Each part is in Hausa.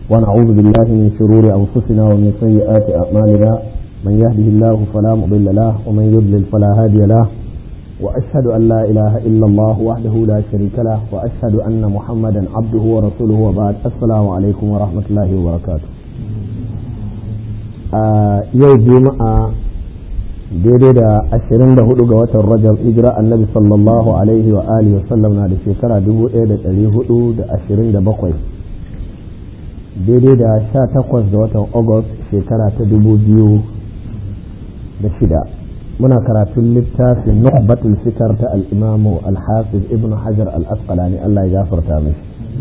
ونعوذ بالله من شرور أنفسنا ومن سيئات أعمالنا من يهده الله فلا مضل له ومن يضلل فلا هادي له وأشهد أن لا إله إلا الله وحده لا شريك له وأشهد أن محمدا عبده ورسوله وبعد السلام عليكم ورحمة الله وبركاته yau juma'a daidai da ashirin da hudu ga watan rajab hijira annabi sallallahu alaihi wa alihi wasallam na da shekara dubu ɗaya da ɗari hudu da ashirin da bakwai daidai da sha takwas da watan agust shekara ta dubu biyu da shida muna karatun littafin nuhbatul fikar ta al'imamu al-hafiz ibn hajar al-asqalani allah ya gafarta mai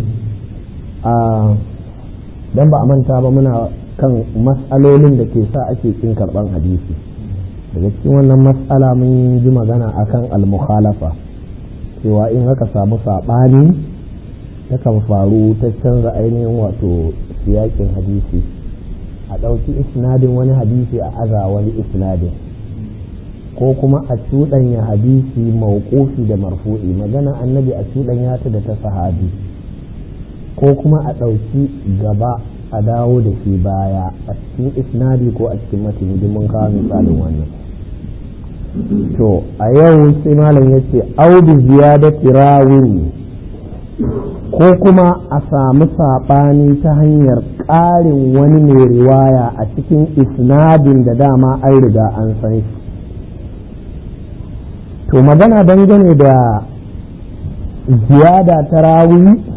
dan ba a manta ba muna kan mas'alolin da ke sa ake kin karban hadisi daga cikin wannan mas'ala mun ji magana akan al-mukhalafa cewa in aka samu saɓani takan faru ta canza ainihin wato siyakin hadisi a ɗauki isnadin wani hadisi a aza wani isnadin ko kuma a cuɗanya hadisi mawqufi da marfu'i magana annabi a cuɗanya ta da ta sahabi ko kuma a ɗauki gaba a dawo da shi baya a cikin isnadi ko a cikin matini duk mun kawo misalin wannan to a yau sai malam ya ce audu ziyadati rawin ko kuma a samu saɓani ta hanyar ƙarin wani mai riwaya a cikin isnadin da dama an riga an san shi to magana dangane da ziyada ta rawi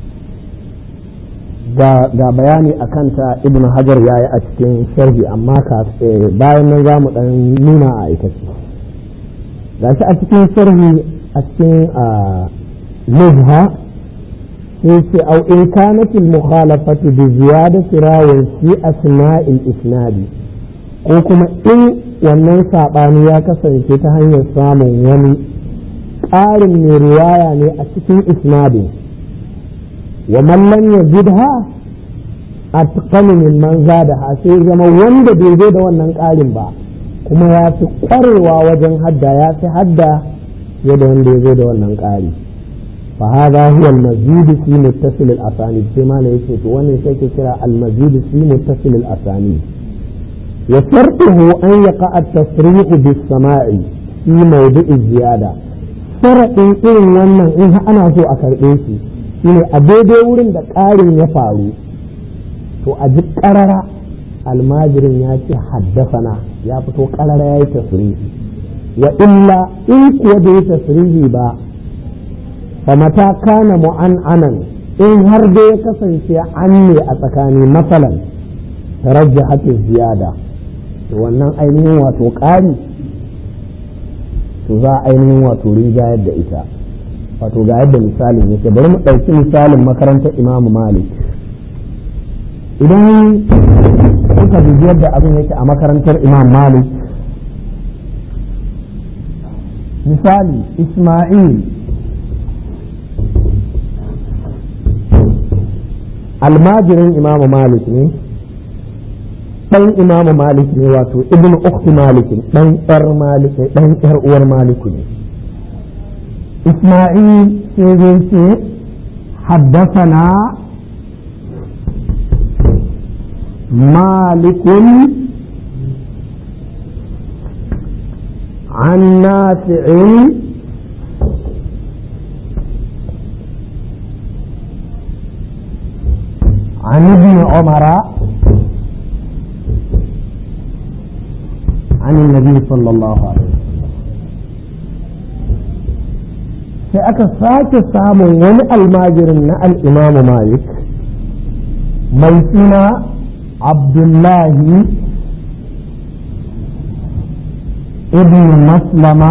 ga bayani a kanta ibn hajar ya yi a cikin sharhi amma bayan nan za mu ɗan nuna a aikace ga shi a cikin sharhi a cikin nuzha sai ce au in kanat al mukhalafatu bi ziyadati rawin fi asma'il isnadi ko kuma in wannan saɓani ya kasance ta hanyar samun wani ƙarin mai riwaya ne a cikin isnadin wa mallan ya zidha a min man zadaha sai zama wanda bai zo da wannan ƙarin ba kuma ya fi ƙwarewa wajen hadda ya fi hadda fiye da wanda ya zo da wannan ƙari fa hadha huwa al-mazid fi muttasil al-asanid sai ma yake to wannan sai ke kira al-mazid fi muttasil al-asanid وشرطه أن يقع التصريح بالسماع في موضع الزيادة شرط إن wannan in ana so a karɓe shi shine a daidai wurin da ƙarin ya faru to a ji ƙarara almajirin ya ce haddasana ya fito ƙarara ya yi tasirihi wa illa in kuwa da ya tasirihi ba fa mata kana mu'an'anan in har da ya kasance an ne a tsakani masalan tarajjahat ziyada to wannan ainihin wato ƙari to za a ainihin wato rijayar da ita wato ga yadda misalin yake bari mu ɗauki misalin makarantar imamu malik idan kuka dubi yadda abin yake a makarantar imam malik misali isma'il almajirin imamu malik ne ɗan imamu malik ne wato ibn ukhti malik ɗan ƴar malik ɗan ƴar uwar maliku ne isma'il sai zai ce haddasana malikun عن نافع عن ابن عمر عن النبي صلى الله عليه وسلم sai aka sake samun wani almajirin na al'imamu malik mai suna abdullahi ibn maslama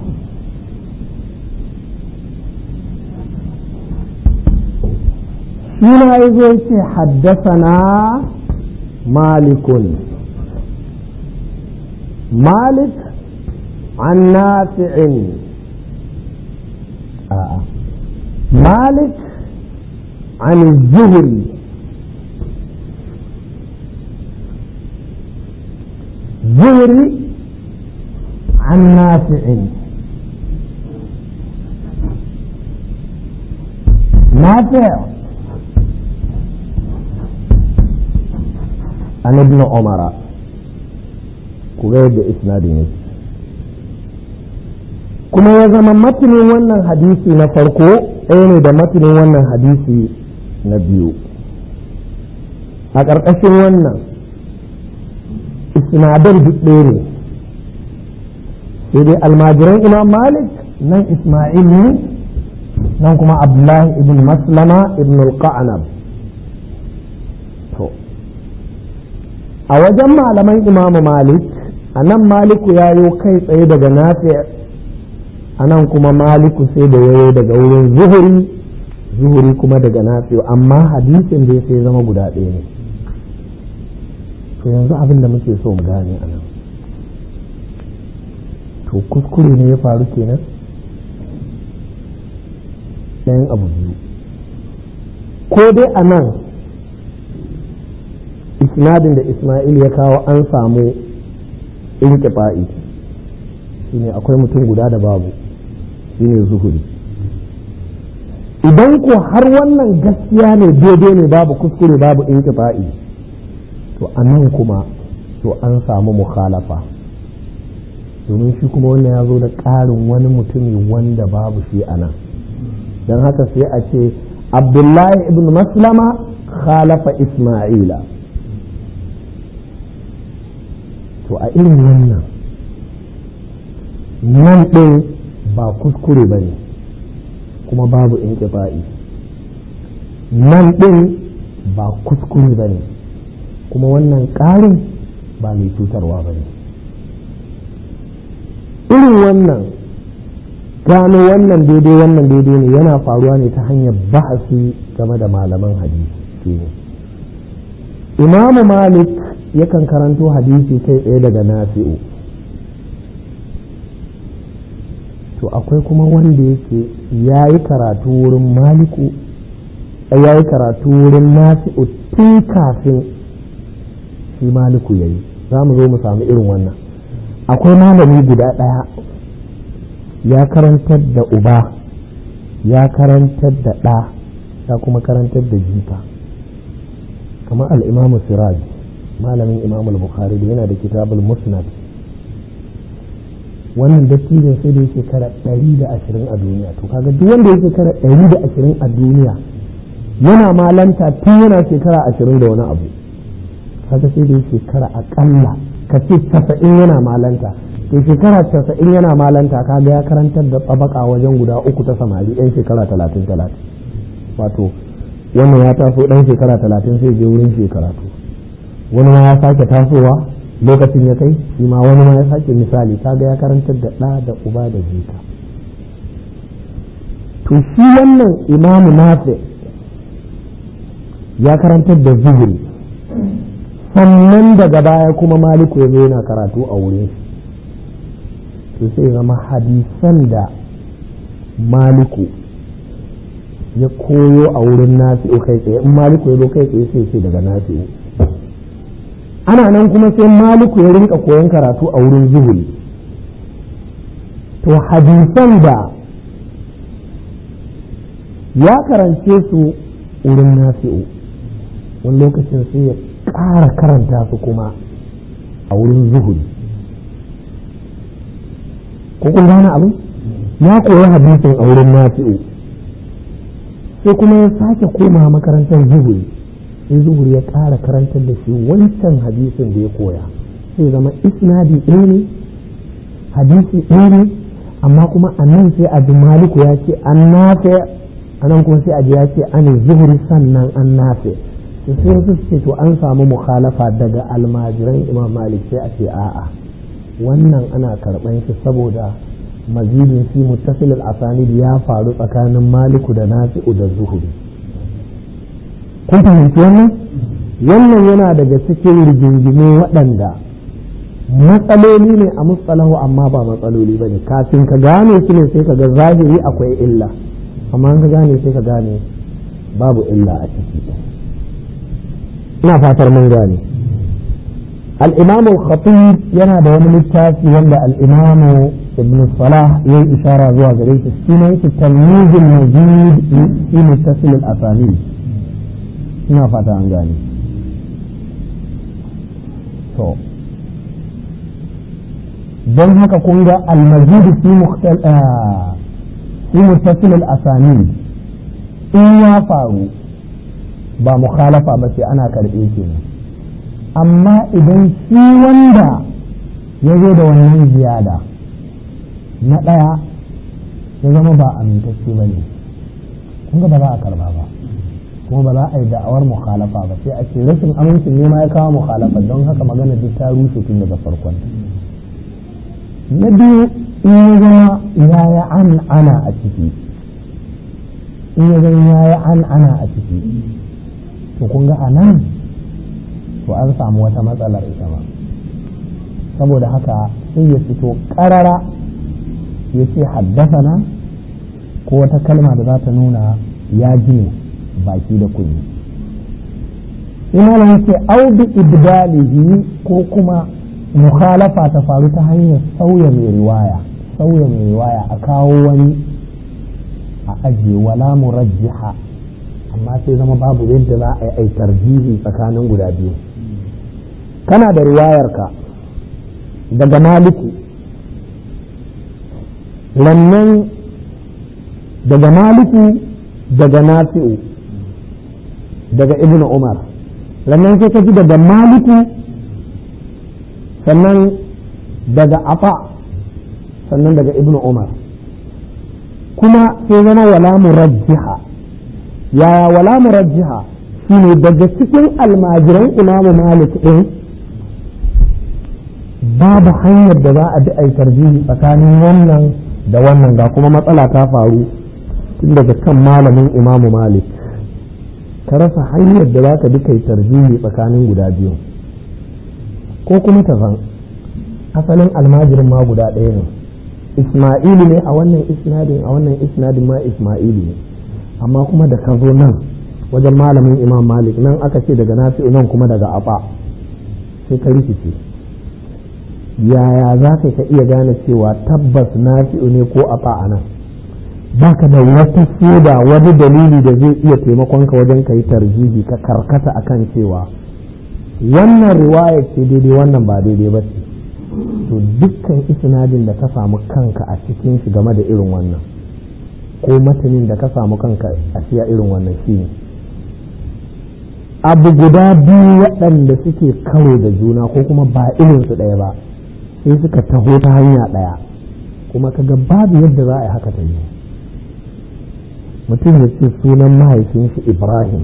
shi na yi zo ce haddasa na malikun مالك عن نافع آه. مالك عن الزهري زهري عن نافع نافع an ibn umara ku ga yadda isnadin yake kuma ya zama matinin wannan hadisi na farko ɗaya ne da matinin wannan hadisi na biyu a ƙarƙashin wannan isnadar duk ɗaya ne sai dai almajiran imam malik nan ismail ne nan kuma abdullahi ibn maslama ibn al-qa'nab to a wajen malaman imamu malik a nan maliku ya yo kai tsaye daga nafi a nan kuma maliku sai da yayo daga wurin zuhuri zuhuri kuma daga nafi amma hadisin da sai zama guda ɗaya ne to yanzu abin da muke so mu gane a nan to kuskure ne ya faru kenan ɗayan abu biyu ko dai a nan isnadin da ismail ya kawo an samu inkifa'i shine akwai mutum guda da babu shine zuhuri idan ko har wannan gaskiya ne daidai ne babu kuskure babu inkifa'i to a nan kuma to an samu mukhalafa domin shi kuma wannan ya zo da ƙarin wani mutumi wanda babu shi a nan don haka sai a ce abdullahi ibn maslama khalafa isma'ila to a irin wannan nan ɗin ba kuskure ba ne kuma babu in nan ɗin ba kuskure ba ne kuma wannan ƙarin ba mai cutarwa ba ne irin wannan gano wannan daidai wannan daidai ne yana faruwa ne ta hanyar bahasi game da malaman hadisi imamu malik yakan karanto hadisi kai tsaye daga nafi'u to akwai kuma wanda yake ya yi karatu wurin maliku ya yi karatu wurin nafi'u tun kafin shi maliku ya yi za mu zo mu samu irin wannan akwai malami guda ɗaya ya karantar da uba ya karantar da ɗa ya kuma karantar da jika kamar al'imamu siraj malamin imamul bukhari da yana da kitabul musnad wannan dattijan sai da yake kara ɗari da ashirin a duniya to kaga duk wanda yake kara ɗari da ashirin a duniya yana malanta tun yana shekara ashirin da wani abu kaga sai da yake kara aƙalla ka ce casa'in yana malanta to shekara casa'in yana malanta kaga ya karantar da tsabaka wajen guda uku ta samari yan shekara talatin talatin wato wannan ya taso ɗan shekara talatin sai je wurin shekara to wani ma ya sake tasowa lokacin ya kai shi ma wani ma ya sake misali kaga ya karantar da ɗa da uba da jika to shi wannan imamu nafi ya karantar da zuhuri sannan daga baya kuma maliku ya zo yana karatu a wurin to sai zama hadisan da maliku ya koyo a wurin nafi'u kai tsaye in maliku ya zo kai tsaye sai ce daga nafi'u ana nan kuma sai maliku ya rinka koyon karatu a wurin zuhuri to hadisan da ya karance su wurin nafi'u wani lokacin sai ya ƙara karanta su kuma a wurin zuhuri ko kun gane abu ya koyi hadisin a wurin nafi'u sai kuma ya sake koma makarantar zuhuri sai zuhuri ya ƙara karantar da shi wancan hadisin da ya koya sai zama isnadi ɗaya ne hadisi ɗaya ne amma kuma a nan sai a ji maliku ya ce an nafe a nan kuma sai a ji ya ce an zuhuri sannan an nafe sai wasu ce to an samu mukhalafa daga almajiran imam malik sai a ce a'a wannan ana karɓan shi saboda mazidin fi muttasil al-asanid ya faru tsakanin maliku da nafi'u da zuhuri kun fahimci wannan wannan yana daga cikin rigingimu waɗanda matsaloli ne a mustalahu amma ba matsaloli ba ne kafin ka gane su ne sai ka ga zahiri akwai illa amma ka gane sai ka gane babu illa a ciki ina fatar mun gane al-imamu khatib yana da wani littafi wanda al-imamu ibn salah ya yi ishara zuwa gare shi sunan shi talmizul majid fi muttasil al-asanid ina fata an gane to don haka kun ga almajidu fi muttasil al-asani in ya faru ba mukhalafa ba sai ana karɓe kenan amma idan shi wanda ya zo da wannan ziyada na ɗaya ya zama ba amintacce ba ne kun ga ba za a karba ba kuma ba za a yi da'awar mukhalafa ba sai a ce rashin amincin ne ma ya kawo mukhalafa don haka magana duk ta rushe tun daga farkon na biyu in ya zama ya yi an ana a ciki in ya zama ya yi an ana a ciki to kun ga a nan to an samu wata matsalar ita ma saboda haka sai ya fito ƙarara ya ce haddasana ko wata kalma da za ta nuna ya ji baki da kunyi ina nan ce au bi ibdalihi ko kuma mukhalafa ta faru ta hanyar sauya mai riwaya sauya mai riwaya a kawo wani a ajiye wala murajjiha amma sai zama babu yadda za a yi ai tarjihi tsakanin guda biyu kana da riwayarka daga maliki lannan daga maliki daga nafi'u daga ibn umar lannan sai ka ji daga maliki sannan daga afa sannan daga ibn umar kuma sai zama wala murajjiha yaya wala murajjiha shine daga cikin almajiran imamu malik din babu hanyar da za a bi a yi tarjihi tsakanin wannan da wannan ga kuma matsala ta faru tun daga kan malamin imamu malik ka rasa hanyar da za ka bi kai tarjihi tsakanin guda biyu ko kuma ta zan asalin almajirin ma guda ɗaya ne isma'ilu ne a wannan isnadin a wannan isnadin ma isma'ilu ne amma kuma da ka zo nan wajen malamin imam malik nan aka ce daga nafi'u nan kuma daga aba sai ka rikice yaya za ka ka iya gane cewa tabbas nafi'u ne ko aba a nan baka da wata shaida wani dalili da zai iya taimakon ka wajen ka yi tarjihi ka karkata akan cewa wannan riwaya ce daidai wannan ba daidai ba ce to dukkan isnadin da ka samu kanka a cikin shi game da irin wannan ko matanin da ka samu kanka a siya irin wannan shi ne abu guda biyu waɗanda suke karo da juna ko kuma ba irinsu ɗaya ba sai suka taho ta hanya ɗaya kuma kaga babu yadda za a yi haka ta yi mutum ya ce sunan mahaifin shi ibrahim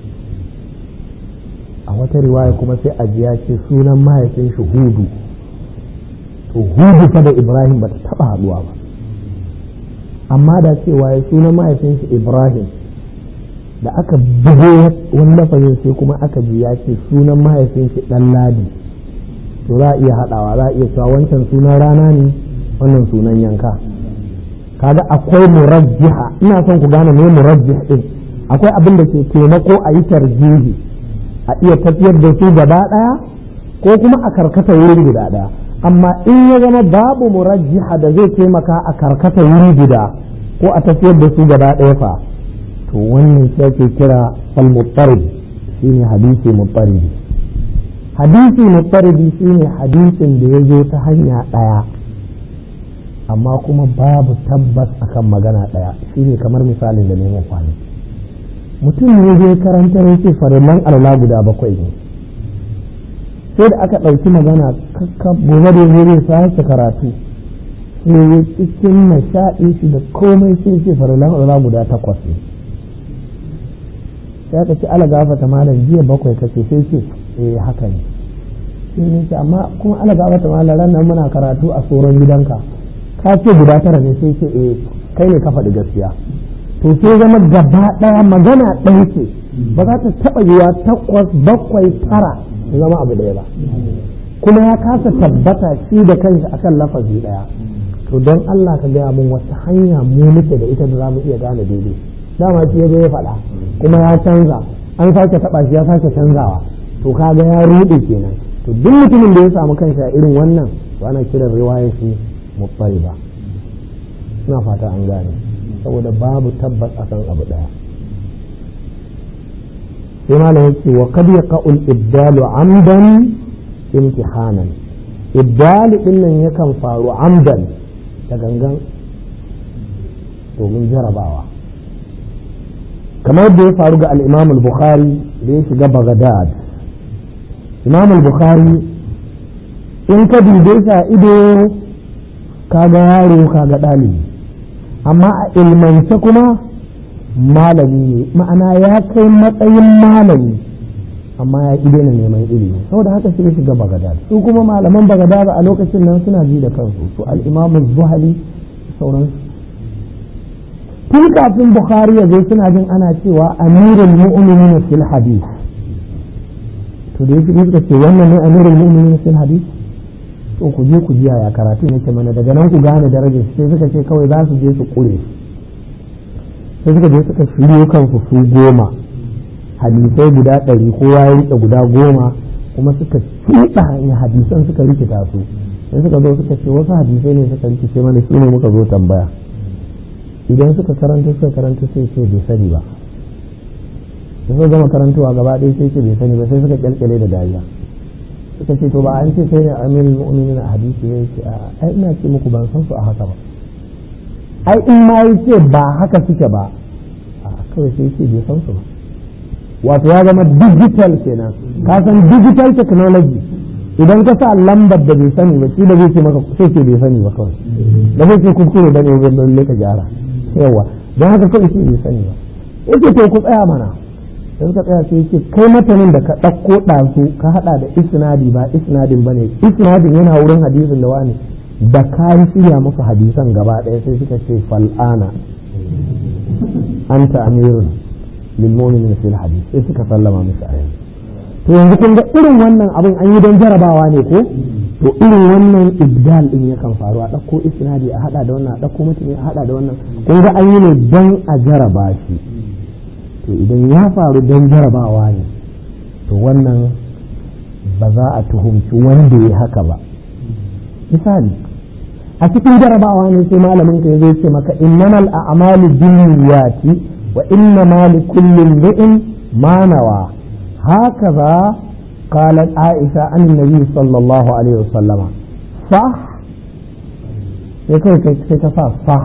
a wata riwaya kuma sai a ji ya ce sunan mahaifin shi hudu to hudu fa da ibrahim ba ta taɓa haɗuwa ba amma da cewa ya sunan mahaifin shi ibrahim da aka bugo wani lafazin sai kuma aka ji ya ce sunan mahaifin shi ɗan ladi to za a iya haɗawa za a iya cewa wancan sunan rana ne wannan sunan yanka kaga akwai murajjiha ina son ku gane me murajjih din akwai abin da ke taimako a yi tarjihi a iya tafiyar da su gaba ɗaya ko kuma a karkata wuri guda ɗaya amma in ya zama babu murajjiha da zai taimaka a karkata wuri guda ko a tafiyar da su gaba ɗaya fa to wannan shi ake kira al-muttarib shine hadisi muttarib hadisi muttarib shine hadisin da ya zo ta hanya ɗaya amma kuma babu tabbas akan magana ɗaya shine kamar misalin da nemo kwani mutum ne zai karantar yake farillan alwala guda bakwai ne sai da aka ɗauki magana kakka gobe da zai sake karatu sai ya cikin nishaɗi shi da komai sai ce farillan alwala guda takwas ne sai aka ci ala gafata malam jiya bakwai kace sai ce eh haka ne sai ne ce amma kuma ala gafata malam ran nan muna karatu a tsoron gidanka ka ce guda tara ne sai ce eh kai ne ka faɗi gaskiya to sai zama gaba ɗaya magana ɗaya ce ba za ta taɓa yiwa takwas bakwai tara ya zama abu ɗaya ba kuma ya kasa tabbata shi da kanshi akan lafazi ɗaya to don Allah ka gaya mun wata hanya mu muke da ita da za mu iya gane daidai dama shi ya zo ya faɗa kuma ya canza an sake taɓa shi ya sake canzawa to kaga ya ruɗe kenan to duk mutumin da ya samu kanshi a irin wannan to ana kiran riwayar shi mutsariba ina fata an gane saboda babu tabbas akan abu daya sai malam yake wa qad yaqa'ul ibdalu amdan imtihanan ibdali din nan yakan faru amdan da gangan domin jarabawa kamar da ya faru ga al-imam al-bukhari da ya shiga baghdad imam al-bukhari in ka dube sa ido kaga yaro kaga ɗalibi amma a ilmance kuma malami ne ma'ana ya kai matsayin malami amma ya ƙi daina neman ilimi saboda haka sai shiga bagadad su kuma malaman bagadad a lokacin nan suna ji da kansu su al'imamu zuhali sauransu tun kafin bukhari ya zo suna jin ana cewa amirul mu'minin fil hadith to da yake suka ce wannan ne amirul mu'minin fil hadith to ku je ku jiya ya karatu yake mana daga nan ku gane darajar sai suka ce kawai za su je su kure sai suka je suka shiryo kansu su goma hadisai guda ɗari kowa ya rike guda goma kuma suka cuɗa hanyar hadisan suka rikita su sai suka zo suka ce wasu hadisai ne suka rikice mana shi ne muka zo tambaya idan suka karanta suka karanta sai ce bai sani ba da suka gama karantowa gaba ɗaya sai ce bai sani ba sai suka kyalkyale da dariya suka ce to ba an ce kai ne amirul mu'minin a hadisi ne ce a ai ina ce muku ban san su a haka ba ai in ma yi ce ba haka suke ba a kawai sai ce bai san su ba wato ya zama digital kenan ka san digital technology idan ka sa lambar da bai sani ba shi da zai ce maka sai ce bai sani ba kawai da zai ce kuskure da ne wajen lalle ka gyara yawa don haka kawai ce bai sani ba yake to ku tsaya mana da suka tsaya sai yake kai matanin da ka ɗauko ɗazu ka haɗa da isnadi ba isnadin ba ne isnadin yana wurin hadisin da wani da ka shirya musu hadisan gaba ɗaya sai suka ce fal'ana anta amirun lil mu'minin fil hadith sai suka sallama musu a yanzu to yanzu kun ga irin wannan abin an yi don jarabawa ne ko to irin wannan ibdal din yakan faru a ɗauko isnadi a haɗa da wannan a ɗauko mutane a haɗa da wannan kun ga an yi ne don a jaraba shi to idan ya faru don jarabawa ne to wannan ba za a tuhumci wanda ya haka ba misali a cikin jarabawa ne sai malamin ka zai ce maka innamal a'malu binniyati wa innama likulli imri'in ma nawa hakaza قالت عائشة عن النبي صلى الله عليه وسلم صح sai ta sa صح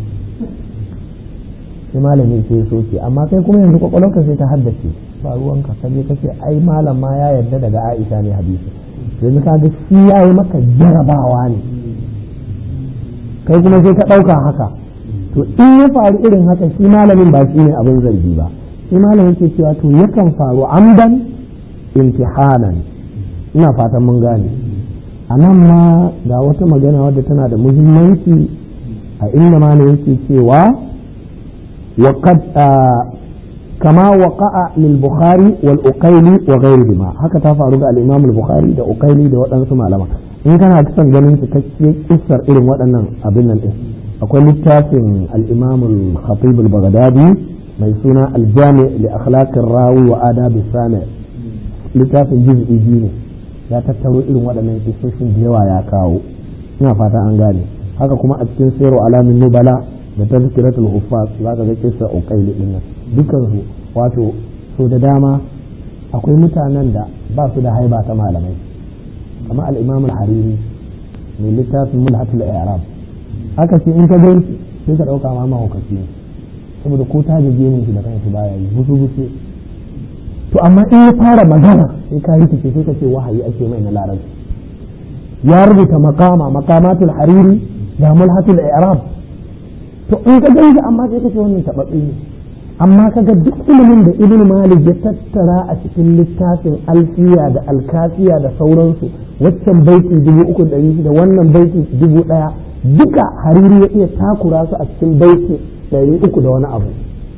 sai malami sai soke amma kai kuma yanzu kwakwalwarka sai ta haddace ba ruwanka ka je kace ai malam ma ya yarda daga Aisha ne hadisi yanzu ka ga shi yayi maka jarabawa ne kai kuma sai ka ɗauka haka to in ya faru irin haka shi malamin ba shi ne abin zargi ba shi malamin ke cewa to yakan faru amdan imtihanan ina fatan mun gane a nan ma ga wata magana wadda tana da muhimmanci a inda malam yake cewa وقد آه كما وقع للبخاري والأقيلي وغيرهما هكذا تفعل الإمام البخاري ده أقيلي ده وأنا سمع لما إن كان أكثر جنين تكشي إسر إلى وأنا أبنا الإس أقول للتاسم الإمام الخطيب البغدادي ميسونا الجامع لأخلاق الراوي وآداب السامع littafin juz'i biyu ne ya tattaro irin waɗannan kisoshin da yawa ya kawo ina fata an gane haka kuma a cikin sayarwa alamin nubala da tazkiratul huffaz za ka ga kisa uqaili din nan dukan su wato so da dama akwai mutanen da ba su da haiba ta malamai kamar al-imam al-hariri mai littafin mulhatul i'rab haka sai in ka ga sai ka dauka ma mahaukaci ne saboda ko ta je gemin shi da kanshi baya yi busu busu to amma in ya fara magana sai ka rikice sai ka ce wahayi ake mai na larabci ya rubuta makama makamatul hariri da mulhatul i'rab to in ka gan shi amma sai ka ce wannan taɓaɓɓe ne amma ka ga duk ilimin da ibn malik ya tattara a cikin littafin alfiya da alkafiya da sauransu waccan baiti dubu uku ɗari shida wannan baiti dubu ɗaya duka hariri ya iya takura su a cikin baiti ɗari uku da wani abu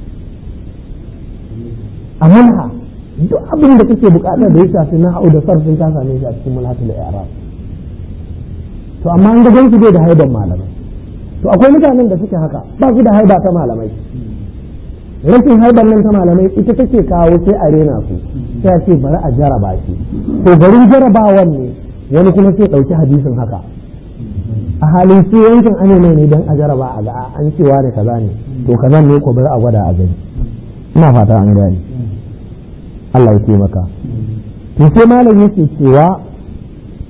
a manha duk abin da kake bukata da ya shafi na hau da sarfin ka same shi a cikin mulhatul i'rab to amma an ga gansu bai da haiban malamai to akwai mutanen da suke haka ba su da haiba ta malamai rashin haibar nan ta malamai ita take kawo sai a rena su sai a ce bari a jaraba shi to garin jarabawan ne wani kuma sai ɗauki hadisin haka a halin su yankin ane mai ne don a jaraba a ga an cewa ne kaza ne to kaza ne ko bari a gwada a gani ina fata an gani Allah ya taimaka to sai malam yake cewa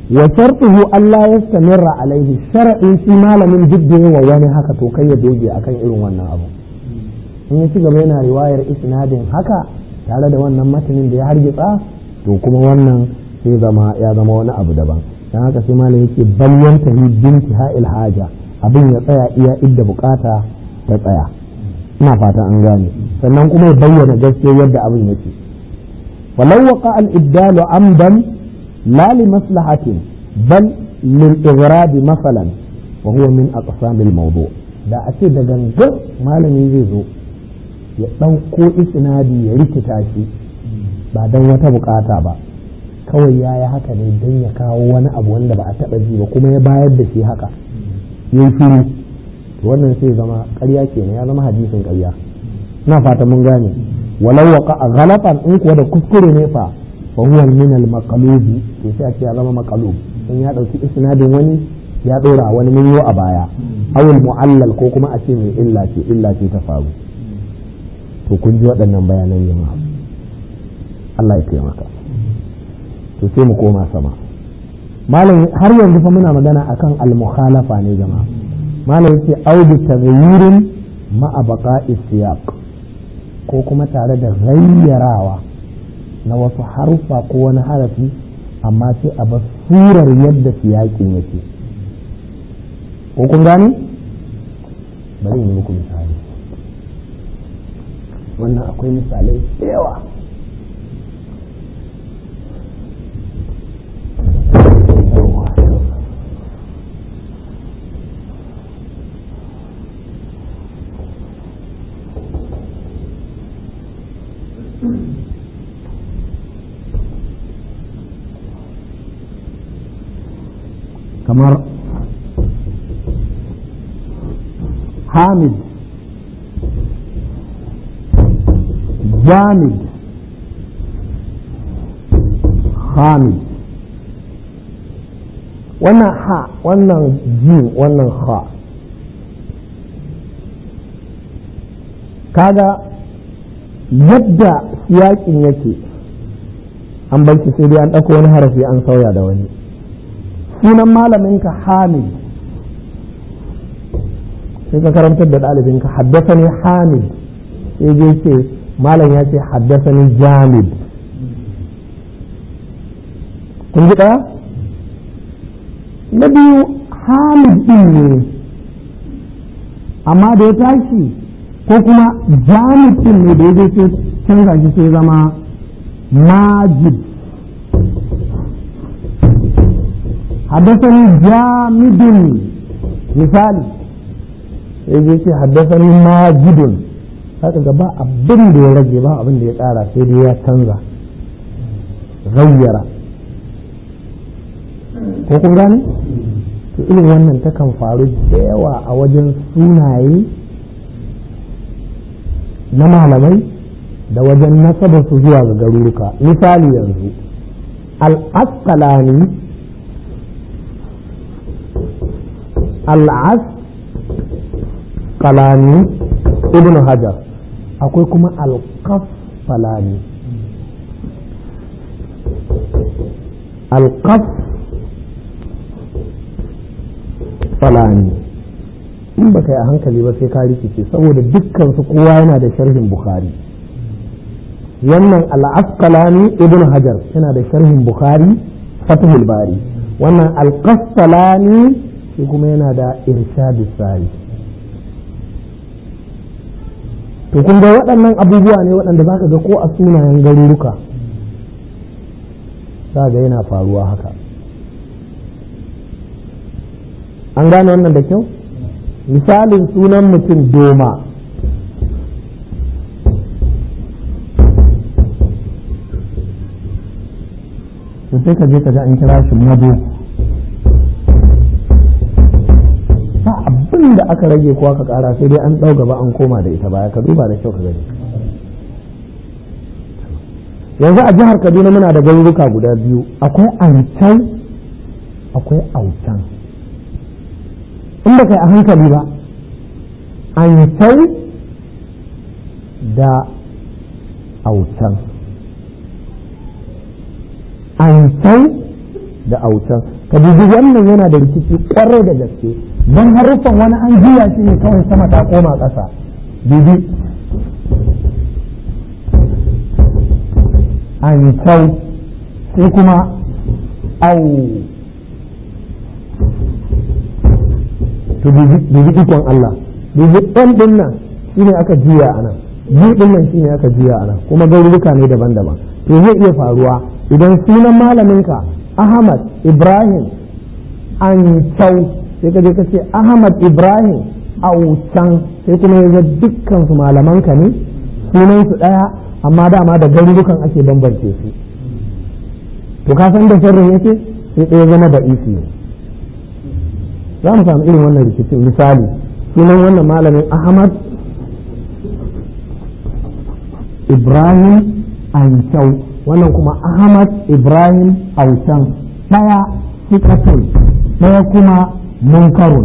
wa shartuhu Allah ya stamirra alaihi shar'in shi malamin duk da wa wani haka to kai ya doge akan irin wannan abu in ya ci gaba yana riwayar isnadin haka tare da wannan matanin da ya hargitsa to kuma wannan sai zama ya zama wani abu daban dan haka sai malam yake balyan tahi binti ha'il haja abin ya tsaya iya idda bukata ta tsaya ina fata an gane sannan kuma ya bayyana gaskiya yadda abin yake walau waqa al ibdalu amdan la li maslahatin bal lil ighrad masalan wa huwa min aqsam al mawdu da a ce da gangan malami zai zo ya ɗauko isnadi ya rikita shi ba don wata bukata ba kawai ya yi haka ne don ya kawo wani abu wanda ba a taɓa ji ba kuma ya bayar da shi haka ya yi shiru wannan sai zama ƙarya kenan ya zama hadisin ƙarya na fata mun gane walau waqa a ghalatan in kuwa da kuskure ne fa fa huwa min al maqlubi to sai a ce ya zama maqlub in ya dauki isnadin wani ya dora wani mun a baya awul mu'allal ko kuma a ce mai illa ce illa ce ta faru to kun ji waɗannan bayanan jama'a Allah ya taimaka to sai mu koma sama malam har yanzu fa muna magana akan al-mukhalafa ne jama'a malam yace audu taghayyurin ma'a baqa'i siyaq ko kuma tare da gayyarawa na wasu harufa ko wani harafi amma sai a bar surar yadda siyaƙin yake ko kun gane bari in yi muku misali wannan akwai misalai da yawa kamar hamid jamid hamid wannan ha wannan jin wannan ha kaga yadda yakin yake an bar sai dai an ɗauko wani harafi an sauya da wani sunan malaminka hamid sai ka karantar da ɗalibinka haddasa ne hamid sai je ce malam ya ce haddasa ne jamid kun ji ɗaya na biyu hamid ɗin ne amma da ya tashi ko kuma jamid ɗin ne da ya je sai canza shi sai zama majid حدثني جامد misali sai je ce haddasani majidun haka ga ba abin da ya rage ba abin da ya tsara sai dai ya canza gayyara ko kun gane to irin wannan takan faru da yawa a wajen sunaye na malamai da wajen nasabarsu zuwa ga garuruka misali yanzu al-asqalani al'as kalani ibn hajar akwai kuma alkaf falani alkaf falani in ba ka yi a hankali ba sai ka rikice saboda dukkansu kowa yana da sharhin bukhari wannan al'asqalani ibn hajar yana da sharhin bukhari fatihul bari wannan alkastalani shi kuma yana da irshadu sari to kun ga waɗannan abubuwa ne waɗanda za ka ga ko a sunayen garuruka za ga yana faruwa haka an gane wannan da kyau misalin sunan mutum doma sai ka je ka ga an kira shi mado ba abin da aka rage ko aka kara sai dai an ɗau gaba an koma da ita baya ka duba da kyau ka gani yanzu a jihar kaduna muna da garuruka guda biyu akwai ancan akwai aucan in ba kai a hankali ba ancan da aucan ancan da autan ka dubi wannan yana da rikici kwarai da gaske don haruffan wani an juya shi ne kawai sama ta koma ƙasa dubi an kyau sai kuma au to dubi ikon Allah dubi ɗan ɗin nan shi ne aka juya a nan biyu ɗin nan shi ne aka juya a nan kuma garuruka ne daban-daban to zai iya faruwa idan sunan malaminka Ahmad Ibrahim an kyau sai ka je ka ce Ahmad Ibrahim aucan sai kuma ya ga dukkan su malamanka ne sunan su ɗaya amma dama da garurukan ake bambance su to ka san da sharrin yake sai ɗaya zama da isi ne za mu samu irin wannan rikicin misali sunan wannan malamin ahmad ibrahim ancau wannan kuma ahmad ibrahim aucan ɗaya sikatun ɗaya kuma munkarun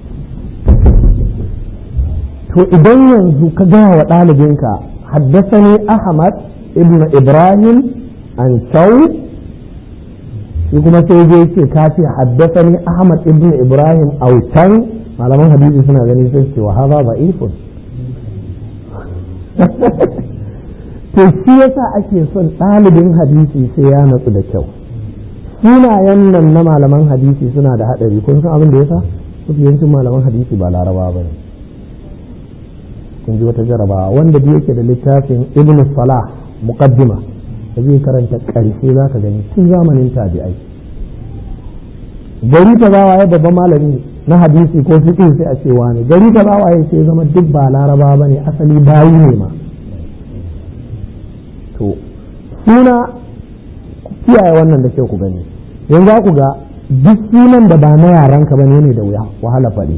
to idan yanzu ka gaya wa ɗalibinka haddasani ahmad ibn ibrahim ancau shi kuma sai je ce ka ce haddasani ahmad ibn ibrahim autan malaman hadisi suna gani sai ce wa haza ba ifun to shi yasa ake son ɗalibin hadisi sai ya natsu da kyau sunayen nan na malaman hadisi suna da haɗari kun san abin da yasa mafi yancin malaman hadisi ba laraba ba ne kun ji wata jarabawa wanda da yake da littafin ibn salah muqaddima da zai karanta ƙarshe za ka gani tun zamanin tabi'ai gari ta za waye babban malami na hadisi ko fiqh sai a ce wani gari ta za waye sai zama duk ba laraba ba ne asali bayi ne ma to suna kiyaye wannan da kyau ku gani yanzu za ku ga duk sunan da ba na yaranka ba ne da wuya wahala faɗi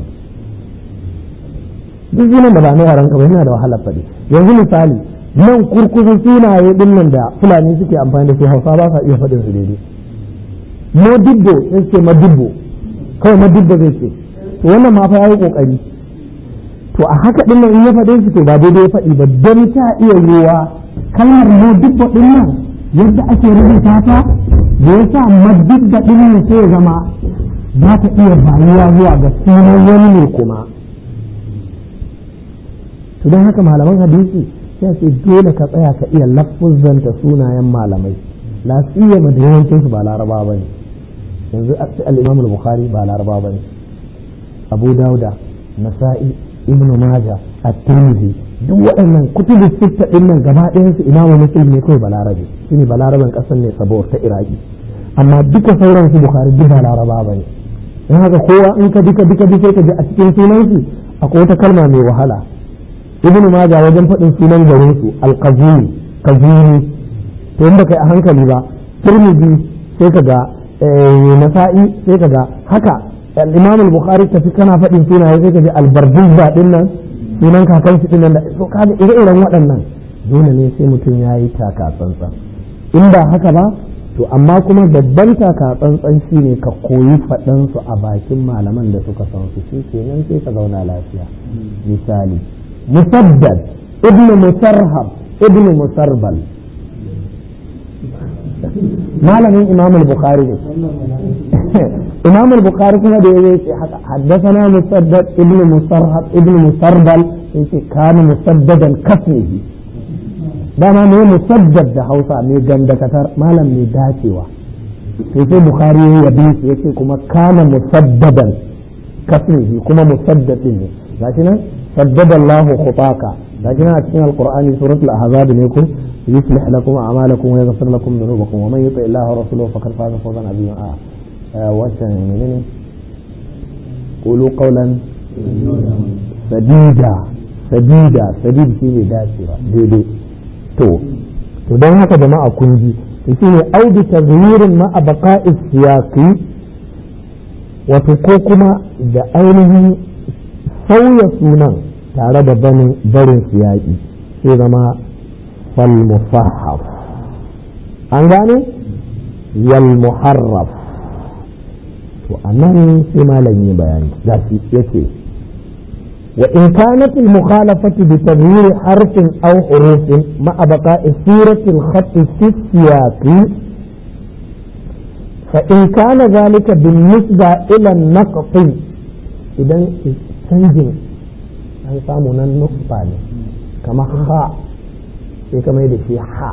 duk sunan da ba na yaranka ba yana da wahala faɗi yanzu misali nan kurkusun sunaye din nan da fulani suke amfani da su hausa ba sa iya faɗin su daidai modibbo sai ce madibbo kawai madibbo zai ce to wannan ma fa yayi kokari to a haka din nan in ya faɗe shi to ba daidai ya faɗi ba don ta iya yiwa kalmar modibbo din nan yadda ake rubuta ta da yasa madibbo din nan sai ya zama za ta iya bayuwa zuwa ga sunan wani ne kuma to don haka malaman hadisi sai ce dole ka tsaya ka iya lafuzanta sunayen malamai la siyama da yawancin su ba laraba ba ne yanzu al-imam al-bukhari ba laraba ba ne abu dauda nasa'i ibn majah at-tirmidhi duk waɗannan kutubu sitta din nan gaba ɗayan su imamu muslim ne kawai balarabe shine balaraben ƙasar ne sabuwar ta iraki amma duka sauran su bukhari duk ba laraba ba ne in haka kowa in ka duka duka duka ka ji a cikin sunan su akwai wata kalma mai wahala ibnu majah wajen faɗin sunan garin su al-qazini qazini to in baka yi a hankali ba tirmidhi sai ka ga nasa'i sai ka ga haka al-imam al-bukhari tafi kana faɗin sunaye sai ka ji al-bardizba din nan sunan kakan shi din nan da so ka ga ire-iren waɗannan dole ne sai mutum ya yi taka tsantsan in ba haka ba to amma kuma babban taka tsantsan shine ka koyi faɗan su a bakin malaman da suka san su shi kenan sai ka zauna lafiya misali musaddad ibn musarhab ibn musarbal malamin imam al-bukhari ne imam al-bukhari kuma da yayi ce haka haddathana musaddad ibn musarhab ibn musarbal yace kana musaddadan kasmihi dama ne musaddad da Hausa mai gandakatar malam mai dacewa sai sai bukhari ya yabe shi yace kuma kana musaddadan kasmihi kuma musaddad din ne gashi nan saddada Allah khutaka gashi nan a cikin alqur'ani suratul ahzab ne ko يصلح لكم أعمالكم ويغفر لكم ذنوبكم ومن يطع الله ورسوله فقد فاز فوزا عظيما آه. وشن قولوا قولا سديدا سديدا سديد شيء داسرة ديدي تو to don haka jama'a kun ji shi ne audu tazwirin ma a baqa'i siyaqi wato ko kuma da ainihin sauya sunan tare da barin siyaqi sai zama فالمصحف أنغاني والمحرف وأنه فيما لن يبين ذاتي يتي وإن كانت المخالفة بتغيير حرف أو حروف مع بقاء سورة الخط في السياق fa in kana zalika bin nisba ila naqti idan canjin an samu nan nusfa ne kamar ha sai ka mai da shi ha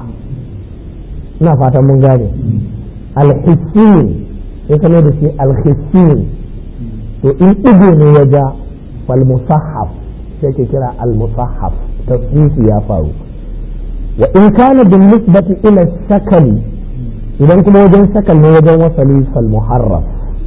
ina fatan mun gane alhissin sai ka mai da shi alhissin to in ɗigo ne ya ja fal musahaf sai ke kira al musahaf tasrifi ya faru wa in kana bin nisbati ila shakali idan kuma wajen shakal ne wajen wasali fal muharraf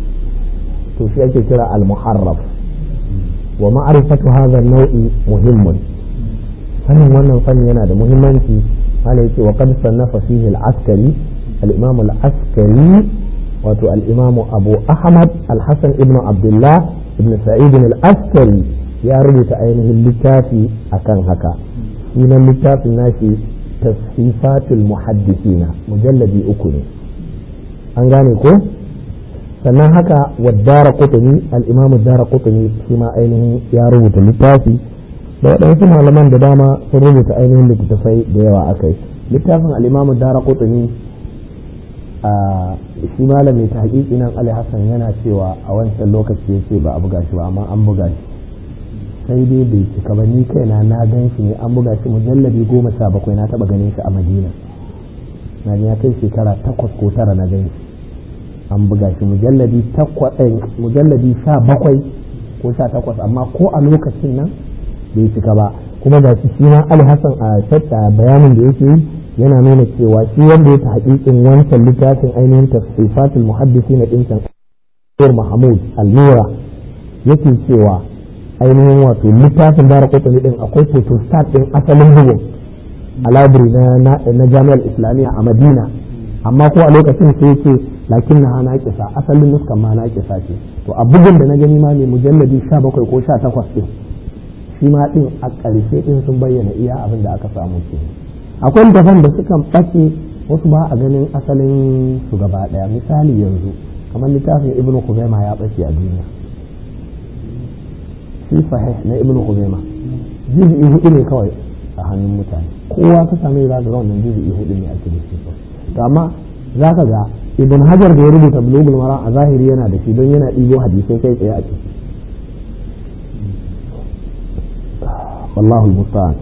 to shi ake kira al muharraf wa ma'rifatu hadha an-naw'i muhimmun sanin wannan fanni yana da muhimmanci malai yace wa qad sannafa fihi al-askari al-imam al-askari wato al-imam abu ahmad al-hasan ibn abdullah ibn sa'id al-askari ya rubuta ainihin littafi akan haka sunan littafin nashi tashifatul muhaddisina mujalladi uku ne an gane ko sannan haka waddara kutumi al-imam dara kutumi shi ma ainihin ya rubuta littafi da waɗansu malaman da dama sun rubuta ainihin littattafai da yawa a kai littafin al'imamu dara kutuni a shi malami ta haƙiƙi nan ali hassan yana cewa a wancan lokaci ya ce ba a buga shi ba amma an buga shi sai dai bai cika ba ni kaina na gan shi ne an buga shi mujallabi goma sha bakwai na taɓa ganin shi a madina na ya kai shekara takwas ko tara na gan shi an buga shi mujallabi mujallabi sha bakwai ko sha takwas amma ko a lokacin nan bai cika ba kuma ga shi shi ma alhassan a shatta bayanin da yake yi yana nuna cewa shi wanda ya ta haƙiƙin wancan littafin ainihin tafsifatul muhaddisi na ɗincan mahmud almira yake cewa ainihin wato littafin dara kotuni ɗin akwai photostat ɗin asalin bugun a labiri na jami'ar islamiyya a madina amma ko a lokacin sai yake lakin na hana kisa asalin nuskan ma na kisa ce to a bugun da na gani ma ne mujalladi 17 ko 18 ɗin shi ma ɗin a ƙarshe ɗin sun bayyana iya abin da aka samu ke akwai daban da sukan ɓace wasu ba a ganin asalin su gaba ɗaya misali yanzu kamar littafin ibnu kuzaima ya ɓace a duniya shi sahih na ibnu kuzaima juz'i hudu ne kawai a hannun mutane kowa ka same za ka ga wannan juz'i hudu ne ake da shi to amma za ka ga ibn hajar da ya rubuta bulugul mara a zahiri yana da shi don yana ɗibo hadisai kai tsaye a ciki wallahu musta'an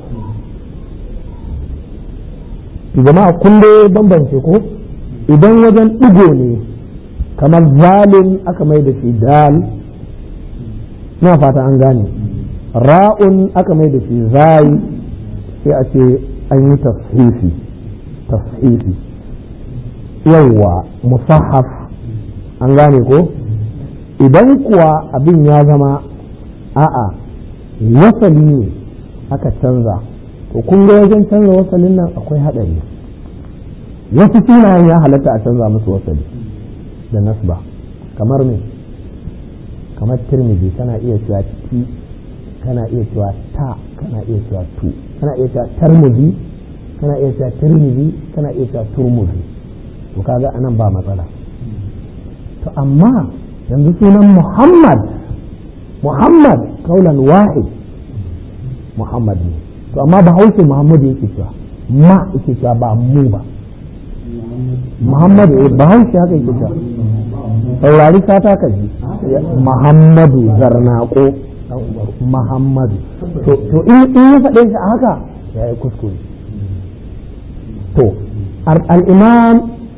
jama'a kun dai bambance ko idan wajen ɗigo ne kamar zalim aka mai da shi dal na fata an gane ra'un aka mai da shi zai sai a ce an yi tashifi tashifi yawwa musahaf an gane ko idan kuwa abin ya zama a'a wasali ne aka canza to kun ga wajen canza wasalin nan akwai haɗari wasu sunayen ya halatta a canza musu wasali da nasba kamar me kamar tirmidhi kana iya cewa ti kana iya cewa ta kana iya cewa tu kana iya cewa tarmidhi kana iya cewa tirmidhi kana iya cewa turmudhi to kaga anan ba matsala to amma yanzu sunan muhammad muhammad kaulan wahid muhammad ne to amma ba haushe muhammadu yake cewa ma yake cewa ba mu ba muhammadu ba haushe haka yake cewa saurari sata ka ji muhammadu zarnako muhammadu to in ya faɗe shi a haka ya yi kuskure to al'imam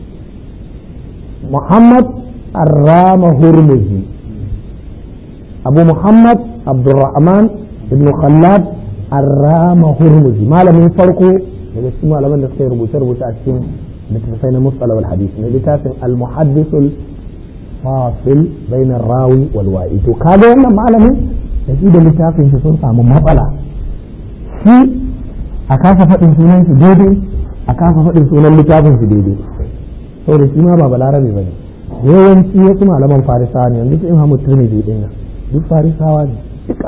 muhammad arrama hurmuzi abu muhammad abdurrahman ibn khallad arrama hurmuzi malamin farko daga cikin malaman da suka yi rubuce-rubuce a cikin littattafai na mustalah wal hadisi ne littafin al-muhaddisul fasil bainar rawi wal wa'i to kaga wannan malamin da shi da littafin shi sun samu matsala shi a kasa faɗin sunan shi daidai a kasa faɗin sunan littafin shi daidai saboda shi ma ba balarabe ba ne yawanci wasu malaman farisawa ne yanzu su imamu tirmidhi din nan duk farisawa ne duka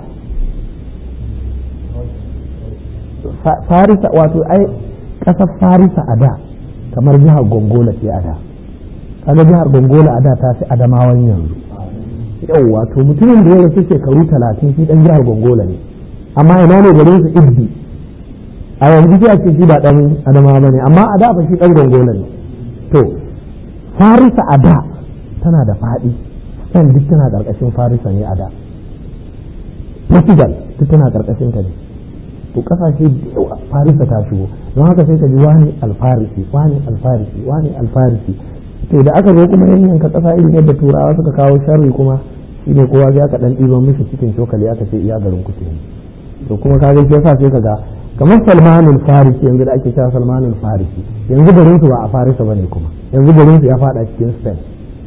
farisa wato ai ƙasar farisa a da kamar jihar gongola ce a da kaga jihar gongola a da ta fi adamawan yanzu yau wato mutumin da ya rasu shekaru talatin shi dan jihar gongola ne amma ina ne garin su ibbi a yanzu sai a ce shi ba dan adamawa ba ne amma a da ba shi dan gongola ne to farisa a da tana da faɗi spain duk tana ƙarƙashin farisa ne a da portugal duk tana ƙarƙashin ta ne to ƙasashe da yawa farisa ta shigo don haka sai ka ji wani alfarisi wani alfarisi wani alfarisi to da aka zo kuma yanyanka ƙasa irin yadda turawa suka kawo sharri kuma shi ne kowa ya ka ɗan ɗiban mishi cikin cokali aka ce iya garin kuke to kuma ka ga shi yasa sai ka ga kamar salmanul farisi yanzu da ake cewa salmanul farisi yanzu garin su ba a farisa bane kuma yanzu garin su ya fada cikin spain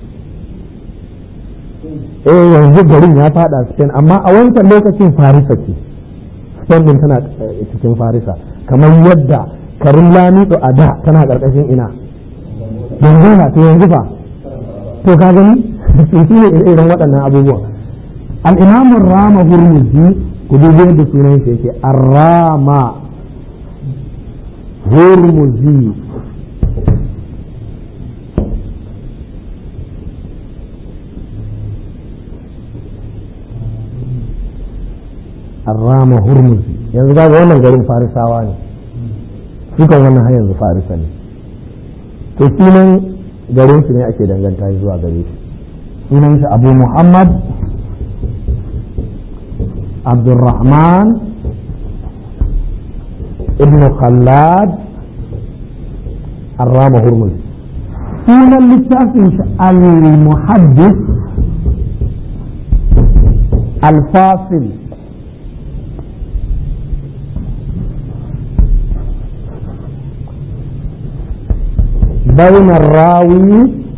eh yanzu garin ya fada spain amma a wancan lokacin farisa ce spain din tana cikin farisa kamar yadda karin lamido a da tana karkashin ina yanzu na to yanzu fa to ka gani su ne irin waɗannan abubuwan al-imamu rama hurmuzi ku dubi yadda sunan shi yake arrama hurmuzi arrama hurmuzi yanzu ga wannan garin farisawa ne sukan wannan har yanzu farisa ne to sunan garin su ne ake danganta zuwa gare shi sunan shi abu muhammad عبد الرحمن ابن خلاد الرام هرمز سنة للتاسع المحدث الفاصل بين الراوي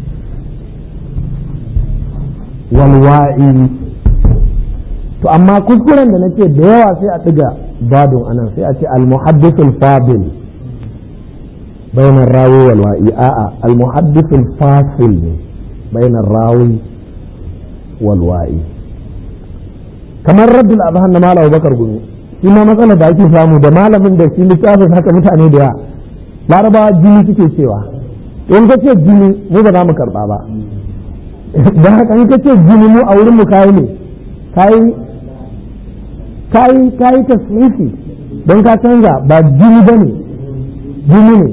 والوائي to amma kuskuren da nake da yawa sai a ɗiga badun anan sai a ce al-muhaddithul fadil bainar rawi wal wa'i a'a al-muhaddithul fasil ne bainar rawi wal wa'i kamar raddul azhan na malam bakar gumi shi ma matsalar da ake samu da malamin da shi littafin haka mutane da yawa larabawa jini suke cewa in ka ce jini mu ba za mu karba ba don haka in ka ce jini mu a wurin mu kayi ne kayi kayi kayi tasrifi don ka canza ba jini ba ne jini ne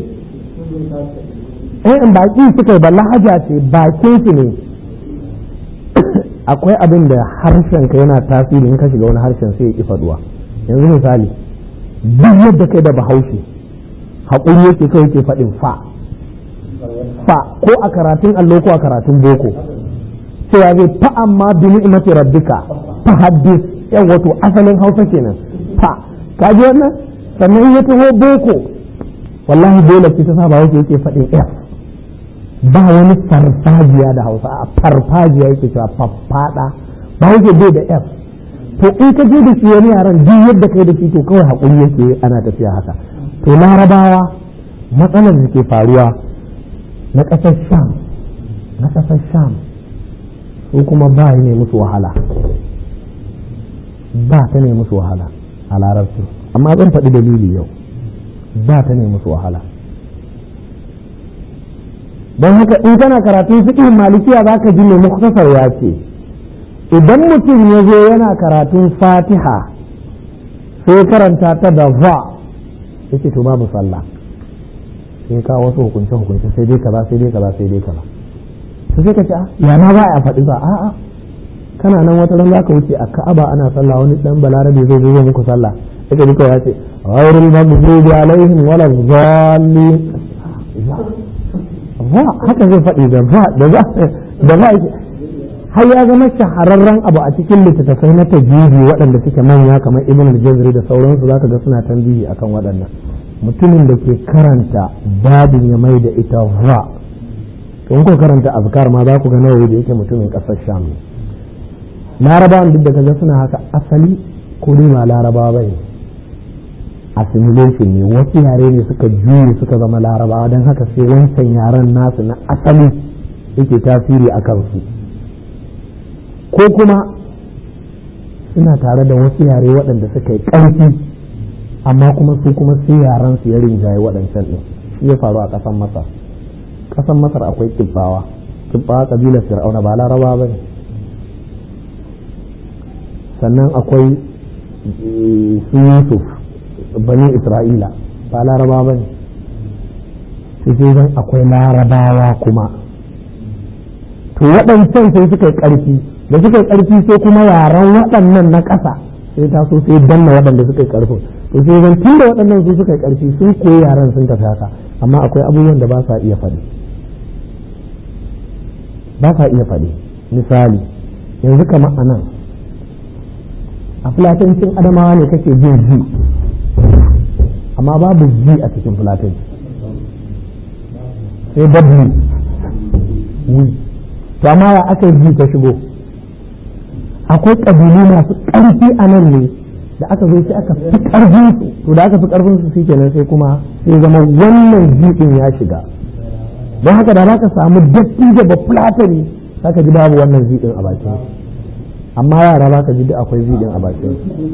in baki suka yi ba lahaja ce bakin su ne akwai abin da harshen ka yana tasiri in ka shiga wani harshen sai ya ki faduwa yanzu misali duk yadda kai da bahaushe haƙuri yake kai yake faɗin fa fa ko a karatun allo ko a karatun boko cewa zai fa amma bi ni'mati rabbika fa haddis yan wato asalin hausa kenan fa ka ji wannan sannan ya taho boko wallahi dole ce ta sa ba yake faɗin f ba wani farfajiya da hausa a farfajiya yake cewa faffada ba yake bai da f to in ka je da shi wani yaran duk yadda kai da shi to kawai haƙuri yake ana tafiya haka to larabawa matsalar da ke faruwa na ƙasar sham na ƙasar sham su kuma ba ne musu wahala ba ta ne musu wahala a larabci amma zan faɗi dalili yau ba ta ne musu wahala don haka in kana karatun fiqhin malikiya za ka ji mai muktasar ya ce idan mutum ya zo yana karatun fatiha sai karanta ta da va yake to babu sallah sai ka wasu hukunce hukunce sai dai kaza sai dai kaza sai dai kaza to sai ka ce ya na ba a faɗi ba a'a kana nan wata ran zaka wuce a Ka'aba ana sallah wani dan balarabe zai zo muku sallah sai duka ya ce ghayril maghdubi alaihim wala dhalin va haka zai faɗi da va da za da va har ya zama shahararren abu a cikin littattafai na tajiri waɗanda suke manya kamar ibn al-jazri da sauransu zaka ga suna tambihi akan waɗannan mutumin da ke karanta babin ya mai da ita va to in ko karanta azkar ma za ku ga nawawi da yake mutumin ƙasar sham ne larabawan duk da kaga suna haka asali ko dai ba larabawa bane assimilation ne wasu yare ne suka juye suka zama larabawa don haka sai wancan yaren nasu na asali yake tasiri a kansu ko kuma suna tare da wasu yare waɗanda suka yi ƙarfi amma kuma su kuma sai yaren su ya rinjaye waɗancan ɗin shi ya faru a ƙasar masar ƙasar masar akwai kibbawa kibbawa ƙabilar fir'auna ba larabawa ba ne sannan akwai su yusuf bani isra'ila ba larabawa ba ne sai zan akwai larabawa kuma to waɗancan sai suka yi ƙarfi da suka yi ƙarfi sai kuma yaran waɗannan na ƙasa sai ta so sai danna waɗanda suka yi ƙarfin to sai zan tun da waɗannan su suka yi ƙarfi sun koyi yaran sun tafi haka amma akwai abubuwan da ba sa iya faɗi ba sa iya faɗi misali yanzu kamar a nan a fulatancin adamawa ne kake jin ji amma babu ji a cikin fulatanci sai dabbi to amma ya aka ji ta shigo akwai ƙabilu masu ƙarfi a nan ne da aka zo sai aka fi ƙarfin su to da aka fi ƙarfin su kenan sai kuma sai zama wannan jiɗin ya shiga don haka da za ka samu dattijo ba fulatani za ka ji babu wannan jiɗin a bakin amma yara za ka ji duk akwai jiɗin a bakin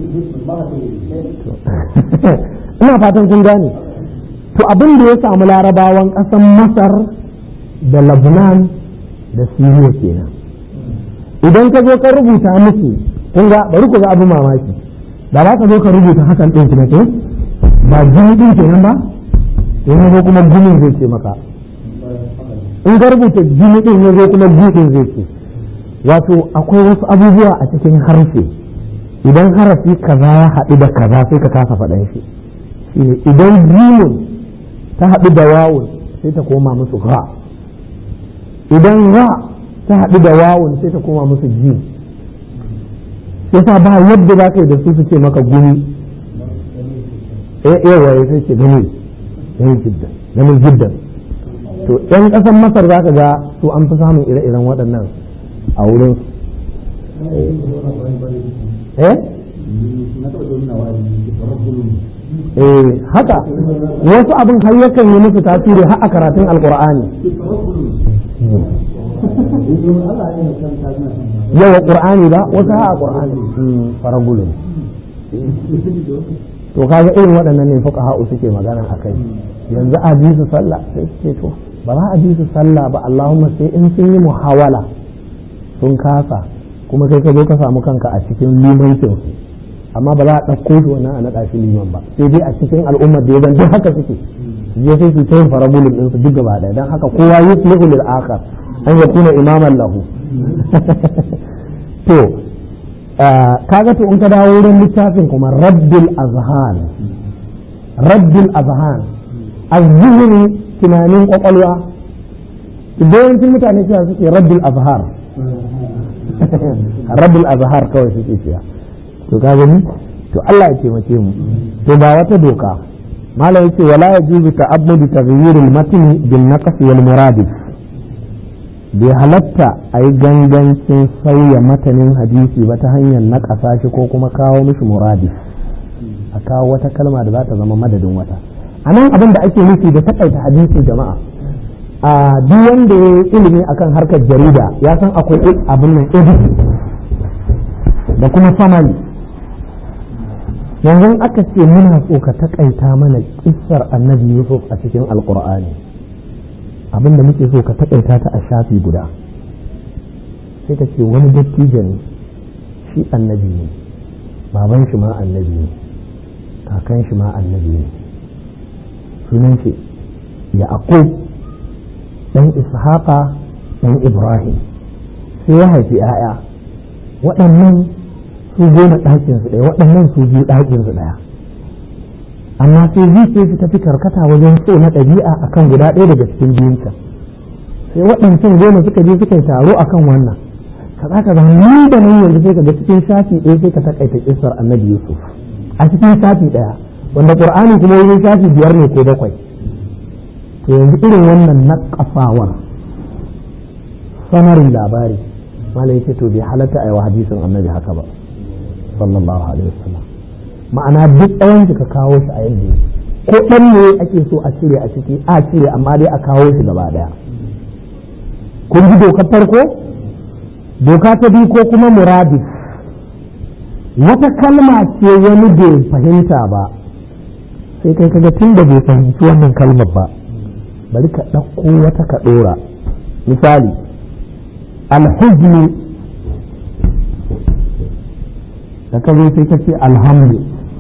ina fatan kun gane to abin da ya samu larabawan ƙasan masar da lebanon da siriya kenan idan ka zo ka rubuta musu kun ga bari ku ga abin mamaki da za ka zo ka rubuta hakan ɗin ki ko ba jini ɗin kenan ba yanzu zo kuma gumin zai ce maka in ka rubuta jini ɗin ya zo kuma gudun zai ce wato akwai wasu abubuwa a cikin harshe idan harafi kaza ya haɗu da kaza sai ka kasa faɗan shi idan jimin ta haɗu da wawun sai ta koma musu ra idan ra ta haɗu da wawun sai ta koma musu ji yasa ba yadda za ka yi da su su ce maka guni eh yawa ya sai ce gani gani jiddan gani jiddan to yan ƙasar masar za ka ga su an fi samun ire-iren waɗannan a wurin eh eh haka wasu abin har yakan yi musu tasiri har a karatun alkur'ani yawa qur'ani ba wasu har a qur'ani faragulun to kaga irin waɗannan ne fuka ha'u suke magana a kai yanzu a bi su sallah sai suke to ba za a bi su sallah ba Allahumma sai in sun yi muhawala sun kasa kuma kai ka zo ka samu kanka a cikin limancin su amma ba za a ɗauko shi wannan a naɗa shi liman ba sai dai a cikin al'ummar da ya zan duk haka suke je sai su ta yin farabulin ɗinsu duk gaba ɗaya don haka kowa yi sulhu lil akhar an ya kuna imaman lahu to kaga to in ka dawo wurin littafin kuma raddul azhan raddul azhan azhini tunanin kwakwalwa yawancin mutane cewa suke raddul azhar raddul azhar kawai suke cewa to ka gani to Allah ya taimake mu to ba wata doka malam yace wala yajuzu ta'abbudu taghyir al-matn bin naqs wal muradif bai halatta a yi gangancin sauya matanin hadisi ba ta hanyar naƙasa shi ko kuma kawo mishi muradif a kawo wata kalma da za ta zama madadin wata a nan abin da ake nufi da takaita hadisi jama'a a duk wanda ya yi ilimi akan harkar jarida ya san akwai abin nan editing da kuma samari yanzu aka ce muna so ka takaita mana kissar annabi yusuf a cikin alkur'ani abin da muke so ka takaita ta a shafi guda sai ka ce wani dattijo ne shi annabi ne baban shi ma annabi ne kakan shi ma annabi ne sunan shi yaqub dan ishaqa dan ibrahim sai ya haifi 'ya'ya waɗannan su goma ɗakinsu ɗaya waɗannan su biyu ɗakinsu ɗaya amma sai zuciya su tafi karkata wajen so na ɗabi'a akan guda ɗaya daga cikin biyunta sai waɗancan goma suka je suka yi taro akan wannan ka za ka zama ni da nan yanzu sai ka ga cikin shafi ɗaya sai ka takaita kisar annabi yusuf a cikin shafi ɗaya wanda qur'ani kuma wajen shafi biyar ne ko bakwai to yanzu irin wannan naƙafawar samarin labari malai ce to bai halatta a yi wa hadisin annabi haka ba sallallahu alaihi wasallam ma'ana duk tsawon ka kawo shi a yadda ko ɗan ne ake so a cire a ciki a cire amma dai a kawo shi gaba daya kun ji dokar farko doka ta biyu ko kuma muradi wata kalma ce wani bai fahimta ba sai kai kaga tun da bai fahimci wannan kalmar ba bari ka ɗauko wata ka ɗora misali alhuznu da ka zo sai ka ce alhamdu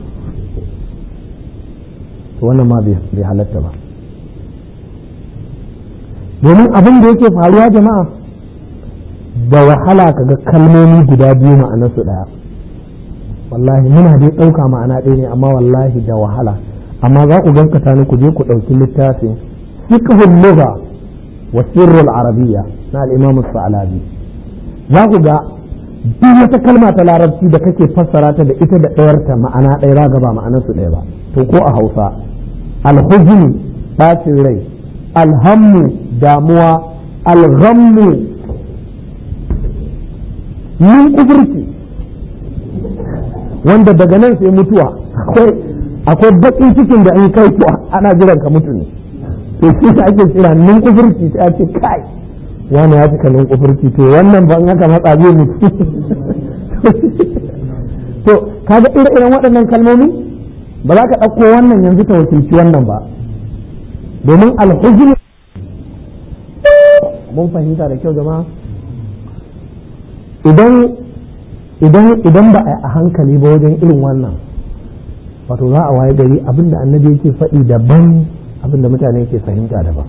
to wannan ma bai halatta ba domin abin da yake faruwa jama'a da wahala ka ga kalmomi guda biyu ma'anarsu ɗaya wallahi muna dai ɗauka ma'ana ɗaya ne amma wallahi da wahala amma za ku gankata ni ku je ku ɗauki littafin fiqhul lugha wa sirrul arabiyya na al-imam sa'alabi za ku ga duk wata kalma ta larabci da kake fassara ta da ita da ɗayarta ma'ana ɗaya za ga ba ma'anarsu ɗaya ba to ko a hausa alhuzn ɓacin rai alhammu damuwa alghammu yin kufurci wanda daga nan sai mutuwa akwai akwai bakin cikin da in kai to ana jiran ka mutu ne to shi ta ake kira nin kufurci sai a ce kai wani ya cika nin kufurci to wannan ban aka matsa zai mutu to kaga ire-iren waɗannan kalmomi ba za ka ɗauko wannan yanzu ta wakilci wannan ba domin alhuzun mun fahimta da kyau jama'a idan idan idan ba a hankali ba wajen irin wannan wato za a waye gari abinda annabi yake faɗi daban abinda mutane ke fahimta daban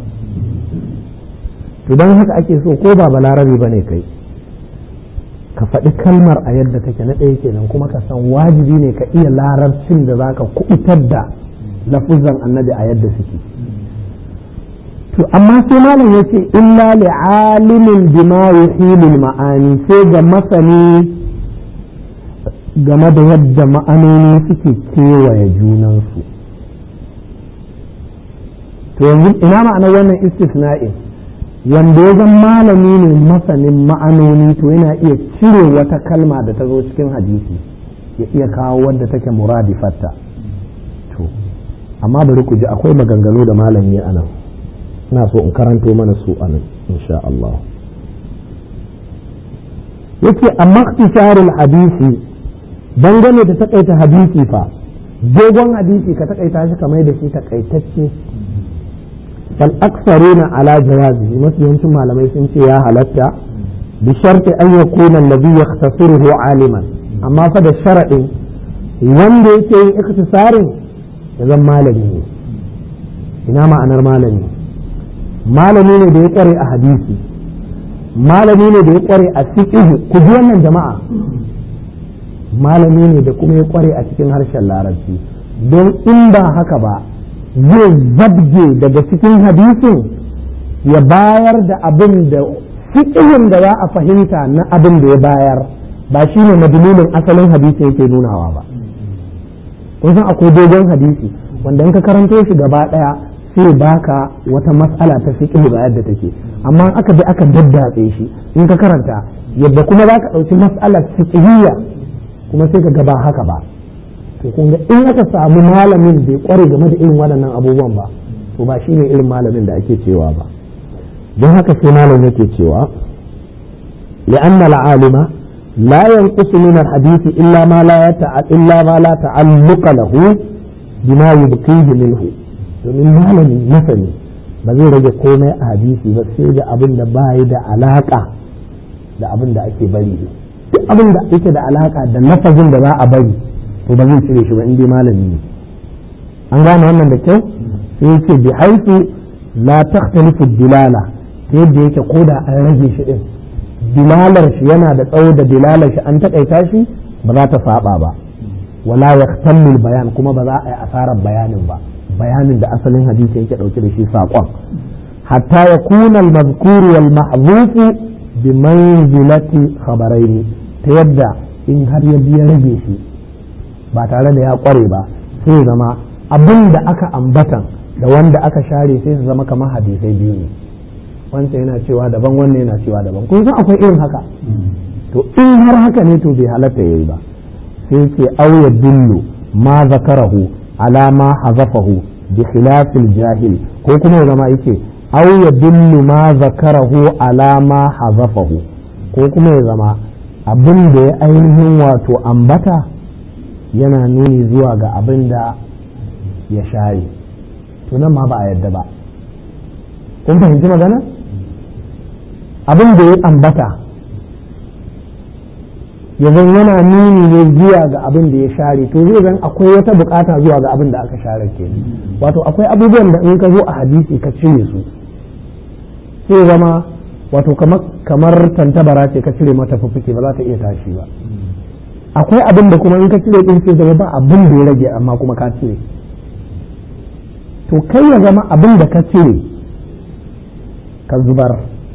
to don haka ake so ko ba balarabe ba ne kai ka faɗi kalmar a yadda take na ɗaya kenan kuma ka san wajibi ne ka iya larabcin da za ka kuɓutar da lafuzan annabi a yadda suke to amma sai malam ya ce illa li alimin bima yuhilul ma'ani sai ga masani game da yadda ma'anoni suke kewaye junansu to yanzu ina ma'anar wannan istisna'in wanda ya zan malami ne masanin ma'anoni to yana iya cire wata kalma da ta zo cikin hadisi ya iya kawo wadda take muradifatta to amma bari ku ji akwai maganganu da malami a nan ina so in karanto mana su a nan insha Allah yake amma ikhtisarul hadisi dangane da takaita hadisi fa dogon hadisi ka takaita shi kamar da shi takaitacce fal aksaruna ala jawazi mafi yawancin malamai sun ce ya halatta bi sharti an yakuna alladhi yakhtasaruhu aliman amma fa da sharadin wanda yake yin ikhtisarin ya zan malami ne ina ma'anar malami malami ne da ya kware a hadisi malami ne da ya kware a fiqh ku ji wannan jama'a malami ne da kuma ya kware a cikin harshen larabci don in ba haka ba zai zabge daga cikin hadisin ya bayar da abin da fiƙihin da za a fahimta na abin da ya bayar ba shi ne madalilin asalin hadisi yake nunawa ba kun san akwai dogon hadisi wanda in ka karanto shi gaba ɗaya sai baka wata matsala ta fiƙihi ba yadda take amma aka bi aka daddatse shi in ka karanta yadda kuma za ka ɗauki matsalar fiƙihiyya kuma sai ka ga ba haka ba to kun ga in aka samu malamin bai kware game da irin waɗannan abubuwan ba to ba shi ne irin malamin da ake cewa ba don haka sai malam yake cewa لأن العالم لا ينقص من الحديث إلا ما لا يتع... إلا ما لا تعلق له بما يبقيه منه domin malami masani ba zai rage komai a hadisi ba sai da abin da ba da alaka da abin da ake bari duk abin da yake da alaka da lafazin da za a bari to ba zai cire shi ba in dai malami ne an gane wannan da kyau sai yake bi haifu la takhtalifu dilala ta yadda yake koda an rage shi din dilalar shi yana da tsawo da dilalar shi an takaita shi ba za ta saba ba wala yahtamil bayan kuma ba za a yi asarar bayanin ba bayanin da asalin hadisi yake dauke da shi saƙon hatta ya kuna al-mazkuru wal mahzufu bi manzilati khabaraini ta yadda in har ya biya rage shi ba tare da ya kware ba sai zama abin da aka ambatan da wanda aka share sai su zama kamar hadisai biyu ne wancan yana cewa daban wannan yana cewa daban kun san akwai irin haka to in har haka ne to bai halatta yayi ba sai ce auya dillu ma zakarahu ala ma hazafahu bi khilafil jahil ko kuma ya zama yake auya dillu ma zakarahu ala ma hazafahu ko kuma ya zama abin da ya ainihin wato ambata yana nuni zuwa ga abin da ya share to nan ma ba a yadda ba kun fahimci magana abin da ya ambata yanzu yana nuni ne zuwa ga abin da ya share to zai zan akwai wata bukata zuwa ga abin da aka share ke wato akwai abubuwan da in ka zo a hadisi ka cire su sai zama wato kamar tantabara ce ka cire mata fuffuke ba za ta iya tashi ba akwai abin da kuma in ka cire din sai zama ba abin da ya rage amma kuma ka cire to kai ya zama abin da ka cire ka zubar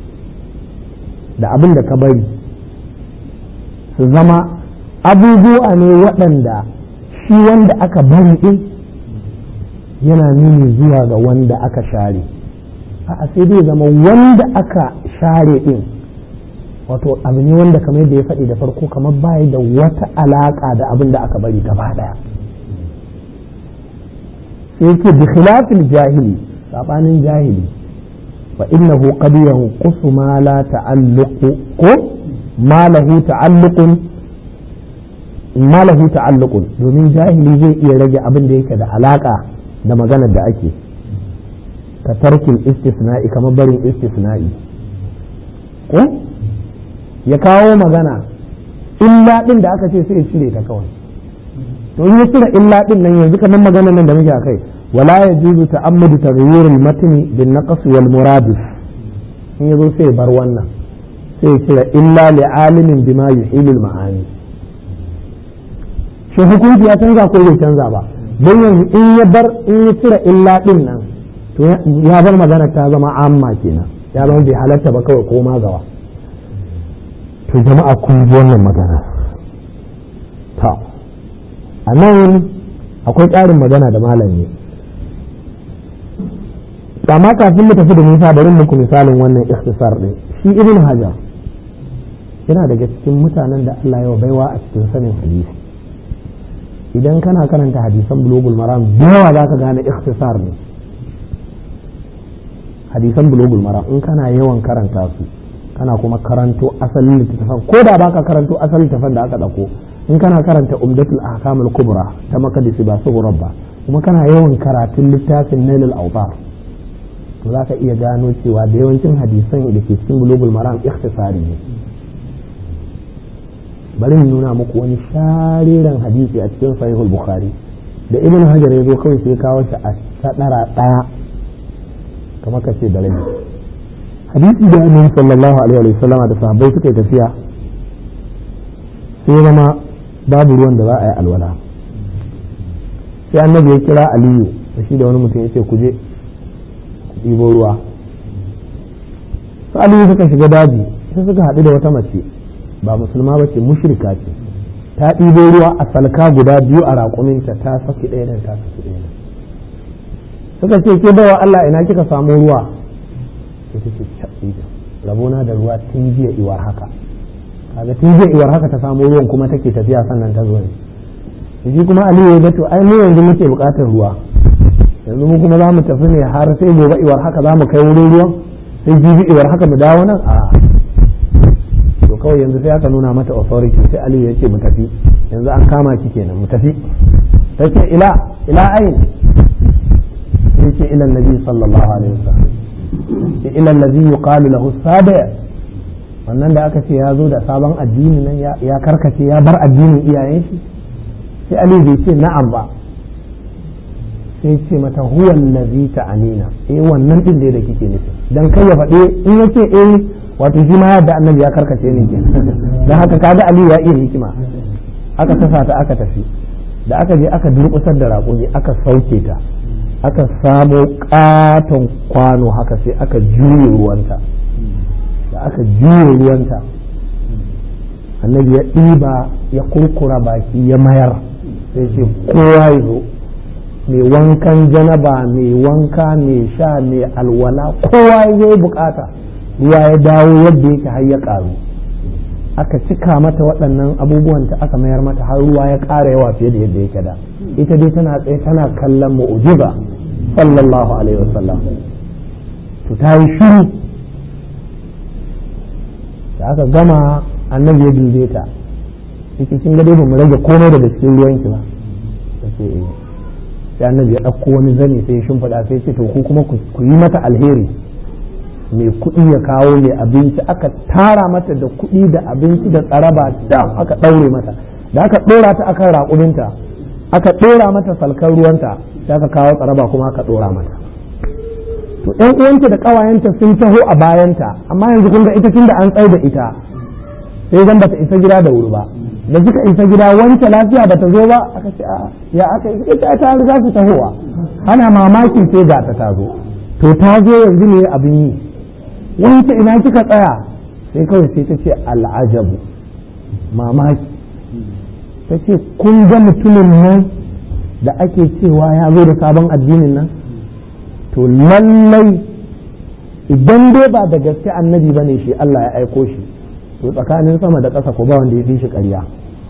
da abin da ka bari su zama abubuwa ne waɗanda shi wanda aka bari ɗin yana nuni zuwa ga wanda aka share a sai dai zama wanda aka share ɗin wato abu ne wanda kamar yadda ya faɗi da farko kamar baya da wata alaƙa da abin da aka bari gaba ɗaya sai ce bi khilafil jahili sabanin jahili fa innahu qad yanqusu ma la ta'alluqu ko ma lahu ta'alluqun ma lahu ta'alluqun domin jahili zai iya rage abin da yake da alaka da maganar da ake ka tarkin istisna'i kamar barin istisna'i ko ya kawo magana illa din da aka ce sai ya cire ta kawai to in ya cire illa din nan yanzu kamar maganar nan da muke akai wala yajuzu ta'ammudu taghyir al-matn bin naqs wal muradif in yazo sai bar wannan sai ya cire illa li alimin bima yuhilu al-ma'ani shi hukunci ya canza ko bai canza ba don yanzu in ya bar in ya cire illa din nan to ya bar magana ta zama amma kenan ya zama bai halatta ba kawai ko gawa to jama'a kun ji wannan magana ta a nan akwai ƙarin magana da malam ne amma kafin mu tafi da nisa bari muku misalin wannan ikhtisar din shi ibn hajar yana daga cikin mutanen da Allah ya baiwa a cikin sanin hadisi idan kana karanta hadisan bulogul maram da yawa za ka gane ikhtisar ne hadisan bulogul maram in kana yawan karanta su kana kuma karanto asalin littattafan ko da baka karanto asalin littattafan da aka dauko in kana karanta umdatul ahkamul kubra ta makadisi ba su ba kuma kana yawan karatun littafin nailul autar to za ka iya gano cewa da yawancin hadisan da ke cikin bulogul maram ikhtisari ne bari mu nuna muku wani shariran hadisi a cikin sahihul bukhari da ibn hajar ya zo kawai sai kawo shi a sadara daya kamar ka ce da rabi hadisi da annabi sallallahu alaihi wa sallama da sahabbai suka yi tafiya sai zama babu ruwan da za a yi alwala sai annabi ya kira aliyu da shi da wani mutum ya ce ku je ku ɗibo ruwa su aliyu suka shiga daji sai suka haɗu da wata mace ba musulma ba ce mushrika ce ta ɗibo ruwa a salka guda biyu a raƙuminta ta saki ɗaya nan ta saki ɗaya nan suka ce ke bawa Allah ina kika samu ruwa sai ta ce cabida rabona da ruwa tun jiya iwar haka kaga tun jiya iwar haka ta samu ruwan kuma take tafiya sannan ta zo ne shi kuma Aliyu ya ga to ai mu yanzu muke buƙatar ruwa yanzu mu kuma za mu tafi ne har sai gobe iwar haka za mu kai wurin ruwan sai jibi iwar haka mu dawo nan a to kawai yanzu sai aka nuna mata authority sai aliyu ya ce mu tafi yanzu an kama ki kenan mu tafi ta ce ila ila ayin sai ce ila nabi sallallahu alaihi wasallam ce ila allazi yuqalu lahu sabi wannan da aka ce ya zo da sabon addini nan ya karkace ya bar addinin iyayen shi sai aliyu bai ce na'am ba sai ce mata huwa allazi ta'anina eh wannan din da kike nufi dan kai ya faɗe in yace eh wato shi ma yadda annabi ya karkace ne ke don haka kaga aliyu ya iya hikima aka tasa ta aka tafi da aka je aka durƙusar da raƙumi aka sauke ta aka samo ƙaton kwano haka sai aka juye ruwanta da aka juye ruwanta annabi ya ɗiba ya kurkura baki ya mayar sai ce kowa ya zo mai wankan janaba mai wanka mai sha mai alwala kowa ya yi bukata ruwa ya dawo yadda yake har ya ƙaru aka cika mata waɗannan abubuwan ta aka mayar mata har ruwa ya ƙara yawa fiye da yadda yake da ita dai tana tsaye tana kallon mu'jiza sallallahu alaihi wasallam to ta yi shiru da aka gama annabi ya dube ta yake kin ga dai ba mu rage komai daga cikin ruwanki ba sai eh sai annabi ya ɗauko wani zani sai ya shimfiɗa sai ce to ku kuma ku yi mata alheri mai kuɗi ya kawo mai abinci aka tara mata da kuɗi da abinci da tsaraba da aka ɗaure mata da aka ɗora ta akan raƙuminta aka ɗora mata salkar ruwanta sai aka kawo tsaraba kuma aka ɗora mata to ɗan uwanta da ƙawayenta sun taho a bayanta amma yanzu kun ga ita tun da an tsai da ita sai zan bata isa gida da wuri ba da suka isa gida wance lafiya bata zo ba aka ce ya aka yi ita ta riga su tahowa ana mamaki sai ga ta tazo to ta zo yanzu ne abin yi wance ina kika tsaya sai kawai sai ta ce al'ajabu mamaki ta ce kun ga mutumin nan da ake cewa ya zo da sabon addinin nan to lallai idan dai ba da gaske annabi bane shi Allah ya aiko shi to tsakanin sama da ƙasa ko ba wanda ya fi shi ƙarya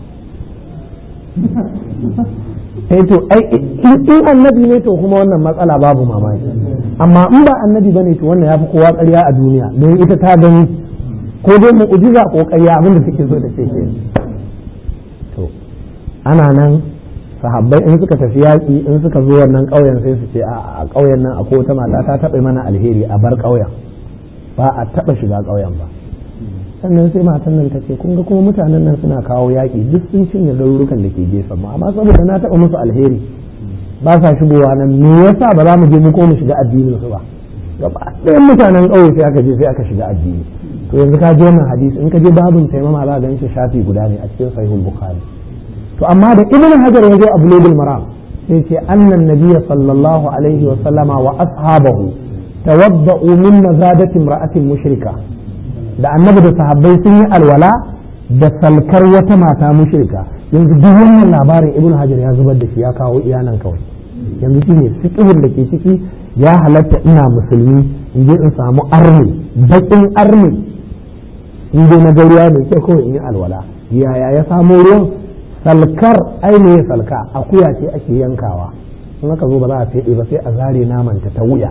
eh to ai in annabi ne to kuma wannan matsala babu mamaki amma in ba annabi bane to wannan ya fi kowa ƙarya a duniya don ita ta gani ko dai mu'jiza ko ƙarya abin da suke so da ce ke to ana nan sahabbai in suka tafi yaƙi in suka zo wannan ƙauyen sai su ce a ƙauyen nan akwai wata mata ta taɓa mana alheri a bar ƙauyen ba a taɓa shiga ƙauyen ba sannan sai matan nan ta ce kun ga kuma mutanen nan suna kawo yaƙi duk sun cinye garurukan da ke gefen mu amma saboda na taɓa musu alheri ba sa shigowa nan me yasa ba za mu je mu ko mu shiga addinin su ba gaba ɗayan mutanen ƙauye sai aka je sai aka shiga addini to yanzu ka je wannan hadisi in ka je babin taimama za ka ganin shi shafi guda ne a cikin sahihul bukhari to amma da ibn hajar ya zo a bulugul maram sai ce annan nabiyya sallallahu alaihi wa sallama wa ashabahu tawadda'u min mazadati imra'atin mushrika da annabi da sahabbai sun yi alwala da salkar wata mata mushrika yanzu duk wannan labarin ibn hajar ya zubar da shi ya kawo iyanan kawai yanzu shine fiqhun da ke ciki ya halatta ina musulmi in je in samu arni bakin arni in je na ruwa mai kyau kawai in yi alwala yaya ya samo ruwan salkar ainihin salka akuya ce ake yankawa in aka zo ba za a feɗe ba sai a zare namanta ta wuya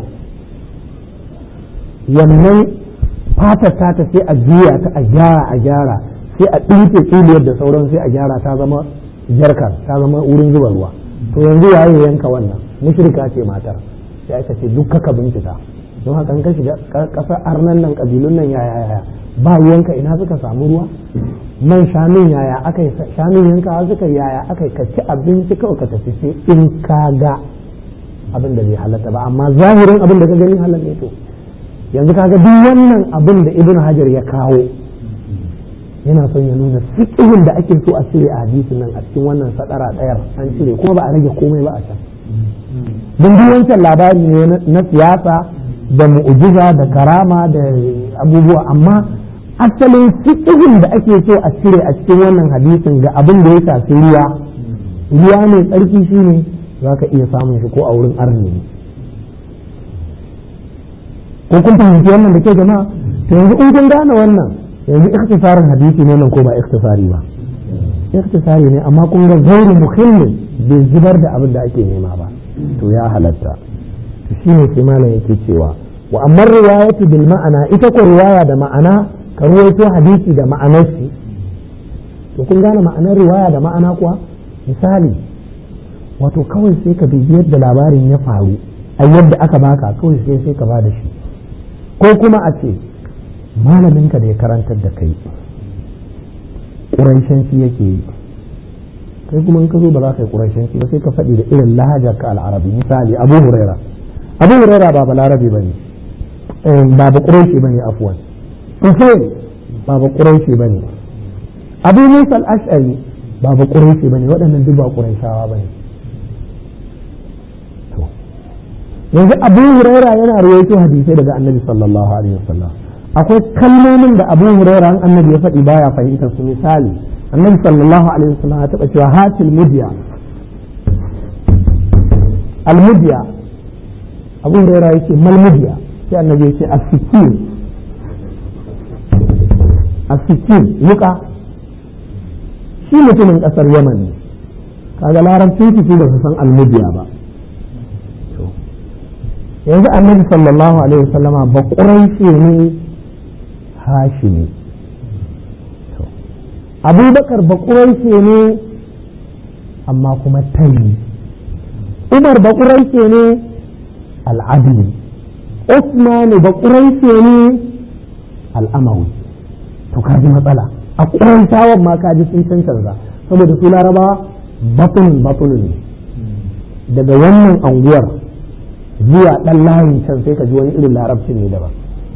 wannan fatar ta ta sai a juya ta a gyara a gyara sai a ɗinke tsiliyar da sauran sai a gyara ta zama jarkar ta zama wurin zuba ruwa to yanzu waye yanka wannan mushrika ce matar sai aka ce duk kaka bincika don haka ka shiga ƙasar arnan nan ƙabilun nan yaya yaya ba yanka ina suka samu ruwa man shanun yaya aka yi shanun yanka suka yaya aka yi ci abinci kawai ka tafi sai in ka ga abin da bai halatta ba amma zahirin abin da ka gani halal ne to yanzu kaga duk wannan abin da ibn hajar ya kawo yana son ya nuna fiqhin da ake so a cire a hadisin nan a cikin wannan sadara ɗayar an cire kuma ba a rage komai ba a can don duk wancan labari ne na siyasa da mu'ujiza da karama da abubuwa amma asalin fiqhin da ake so a cire a cikin wannan hadisin ga abin da ya shafi ruwa ruwa mai tsarki shine za ka iya samun shi ko a wurin arni ko kun fahimci wannan da ke jama'a to yanzu in kun gane wannan yanzu ikhtisarin hadisi ne nan ko ba ikhtisari ba ikhtisari ne amma kun ga zauri muhimmin bai zubar da abin da ake nema ba to ya halatta to shine sai malam yake cewa wa amma riwayatu bil ma'ana ita ko riwaya da ma'ana ka ruwaito hadisi da ma'anar shi to kun gane ma'anar riwaya da ma'ana kuwa misali wato kawai sai ka bibi yadda labarin ya faru a yadda aka baka kawai sai sai ka ba da shi ko kuma a ce malaminka da ya karantar da kai ƙuraishanci yake yi kai kuma in ka zo ba za ka yi ƙuraishanci ba sai ka faɗi da irin lahajar ka al'arabi misali abu huraira abu huraira ba balarabe ba ne ba ba ƙuraishi ba ne afuwan usain ba ba ƙuraishi ba ne abu musa al'ashari ba ba ƙuraishi ba ne waɗannan duk ba ƙuraishawa ba ne yanzu abu huraira yana rawaito hadisai daga annabi sallallahu alaihi wasallam akwai kalmomin da abu huraira an annabi ya faɗi baya fahimtar su misali annabi sallallahu alaihi wasallam ya taɓa cewa hatil mudiya almudiya abu huraira yake mal mudiya sai annabi ya ce asikin asikin wuka shi mutumin ƙasar yaman ne kaga larabcin su ba su san almudiya ba yanzu annabi sallallahu alaihi wasallama ba ƙuraishe ne hashimi abubakar ba ƙuraishe ne amma kuma tayi umar ba ƙuraishe ne al'adili usman ba ƙuraishe ne al'amawi to kaji matsala a ƙuraishawan ma kaji sun cancanza saboda su larabawa batunin batunin ne daga wannan anguwar zuwa ɗan layin can sai ka ji wani irin larabcin ne daban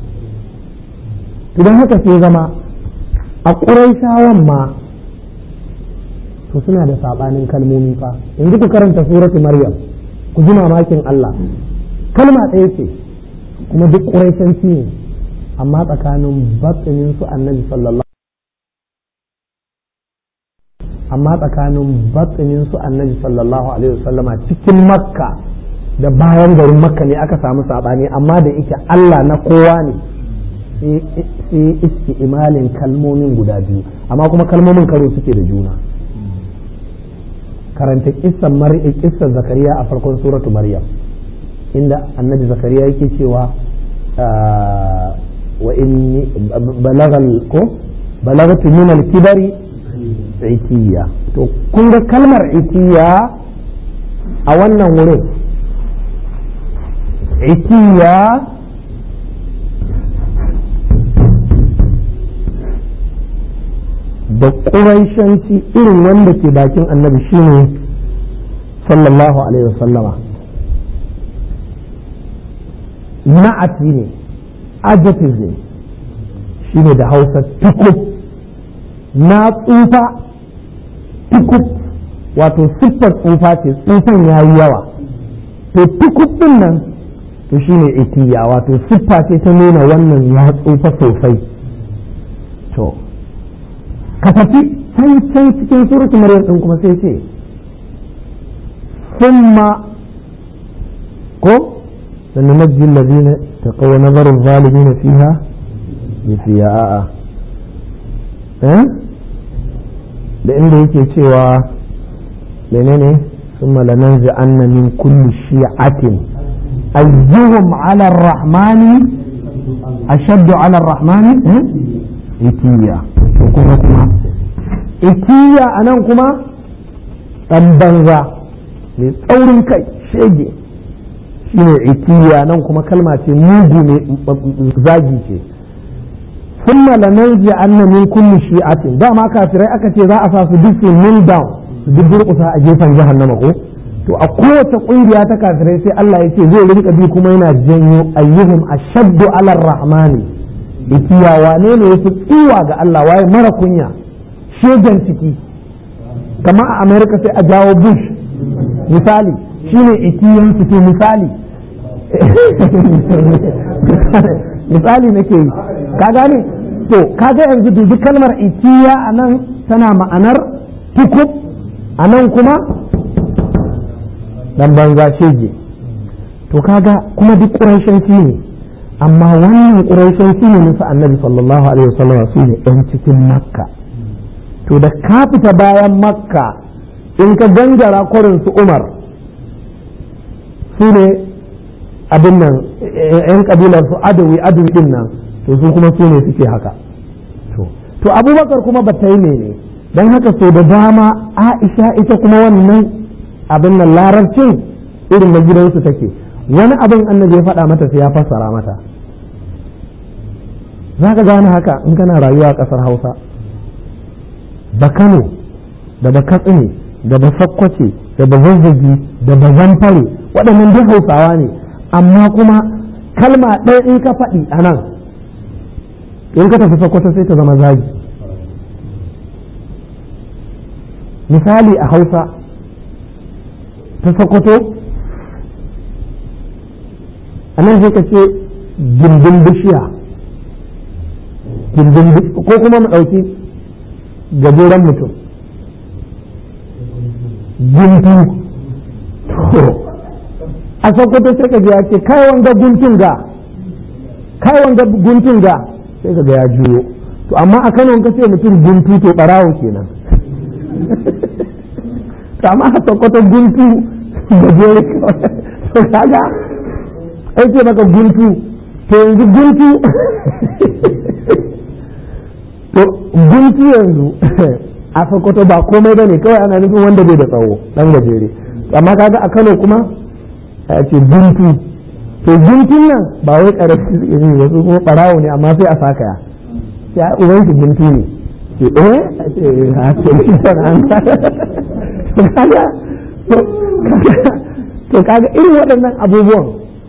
idan haka sai zama a ƙuraishawan ma to suna da saɓanin kalmomi fa yanzu ku karanta suratu maryam ku ji mamakin Allah kalma ɗaya ce kuma duk ƙuraishanci ne amma tsakanin batsinin su annabi sallallahu amma tsakanin batsinin su annabi sallallahu alaihi wasallama cikin makka da bayan garin makka ne aka samu saɓani amma da ike Allah na kowa ne sai iski imalin kalmomin guda biyu amma kuma kalmomin karo suke da juna karanta kissan kissan zakariya a farkon suratu maryam inda annabi zakariya yake cewa wa inni balagal ko balagatu min al-kibari itiya to kun ga kalmar itiya a wannan wurin itiya da ƙuraishanci irin wanda ke bakin annabi shine sallallahu alaihi wasallama na'ati ne adjective ne shine da hausa tukub na tsufa tukub wato siffar tsufa ce tsufan ya yi yawa to tukub din nan to shine itiya wato siffa ce ta nuna wannan ya tsufa sosai to ka tafi can can cikin surutu maryam din kuma sai ce summa ko da nunajji allazina taqaw nazar zalimin fiha yafiya a'a eh da inda yake cewa menene summa lananzi anna min kulli shi'atin ayyuhum ala ar-rahmani ashaddu ala ar-rahmani eh itiya to kuma kuma ikiya a nan kuma ɗan banza mai tsaurin kai shege shine ikiya nan kuma kalma ce mugu mai zagi ce thumma lananzi anna min kulli shi'atin dama kafirai aka ce za a sa su duk kneel down su duk durƙusa a gefen jahannama ko to a kowace ƙungiya ta kafirai sai Allah ya ce zai rinka bi kuma yana janyo ayyuhum ashaddu ala rahmani ikiya wane ne yafi tsiwa ga Allah waye mara kunya shegen ciki kamar a America sai a jawo Bush misali shine ikiyan su to misali misali nake yi ka gane to kaga yanzu dubi kalmar ikiya a nan tana ma'anar tukub a nan kuma dan banza shege to kaga kuma duk ƙuraishanci ne amma wannan ƙuraishanci ne nasa annabi sallallahu alaihi wasallam su ne ɗan cikin makka to da ka fita bayan makka in ka gangara kwarin su umar su ne abin nan yan kabilar su adawi adawi din nan to su kuma su ne suke haka to abubakar kuma ba ta yi ne don haka so da dama aisha ita kuma wannan abin nan larabcin irin na gidansu take wani abin annabi ya faɗa mata sai ya fassara mata za ka gane haka in kana rayuwa a ƙasar hausa da kano da ba katsine da ba sakkwace da ba zazzagi da ba zamfare waɗannan duk hausawa ne amma kuma kalma ɗaya in ka faɗi a nan in ka tafi sakkwato sai ta zama zagi misali a hausa ta sakkwato a nan sai ka ce gindin bishiya gindin ko kuma mu ɗauki gajeren mutum guntu a sokoto sai ka ya ce kai wanga guntun ga kai wanga guntun ga sai ka ga ya juyo to amma a kano ka ce mutum guntu to barawo kenan to amma a sokoto guntu gajere to kaga ai ce maka guntu to yanzu guntu to guntu yanzu a sokoto ba komai bane kawai ana nufin wanda bai da tsawo dan gajere amma kaga a kano kuma a ce guntu to guntun nan ba wai karafi ne wasu kuma barawo ne amma sai a sakaya sai a uban shi guntu ne ce eh a ce a ce shi an to kaga to kaga irin waɗannan abubuwan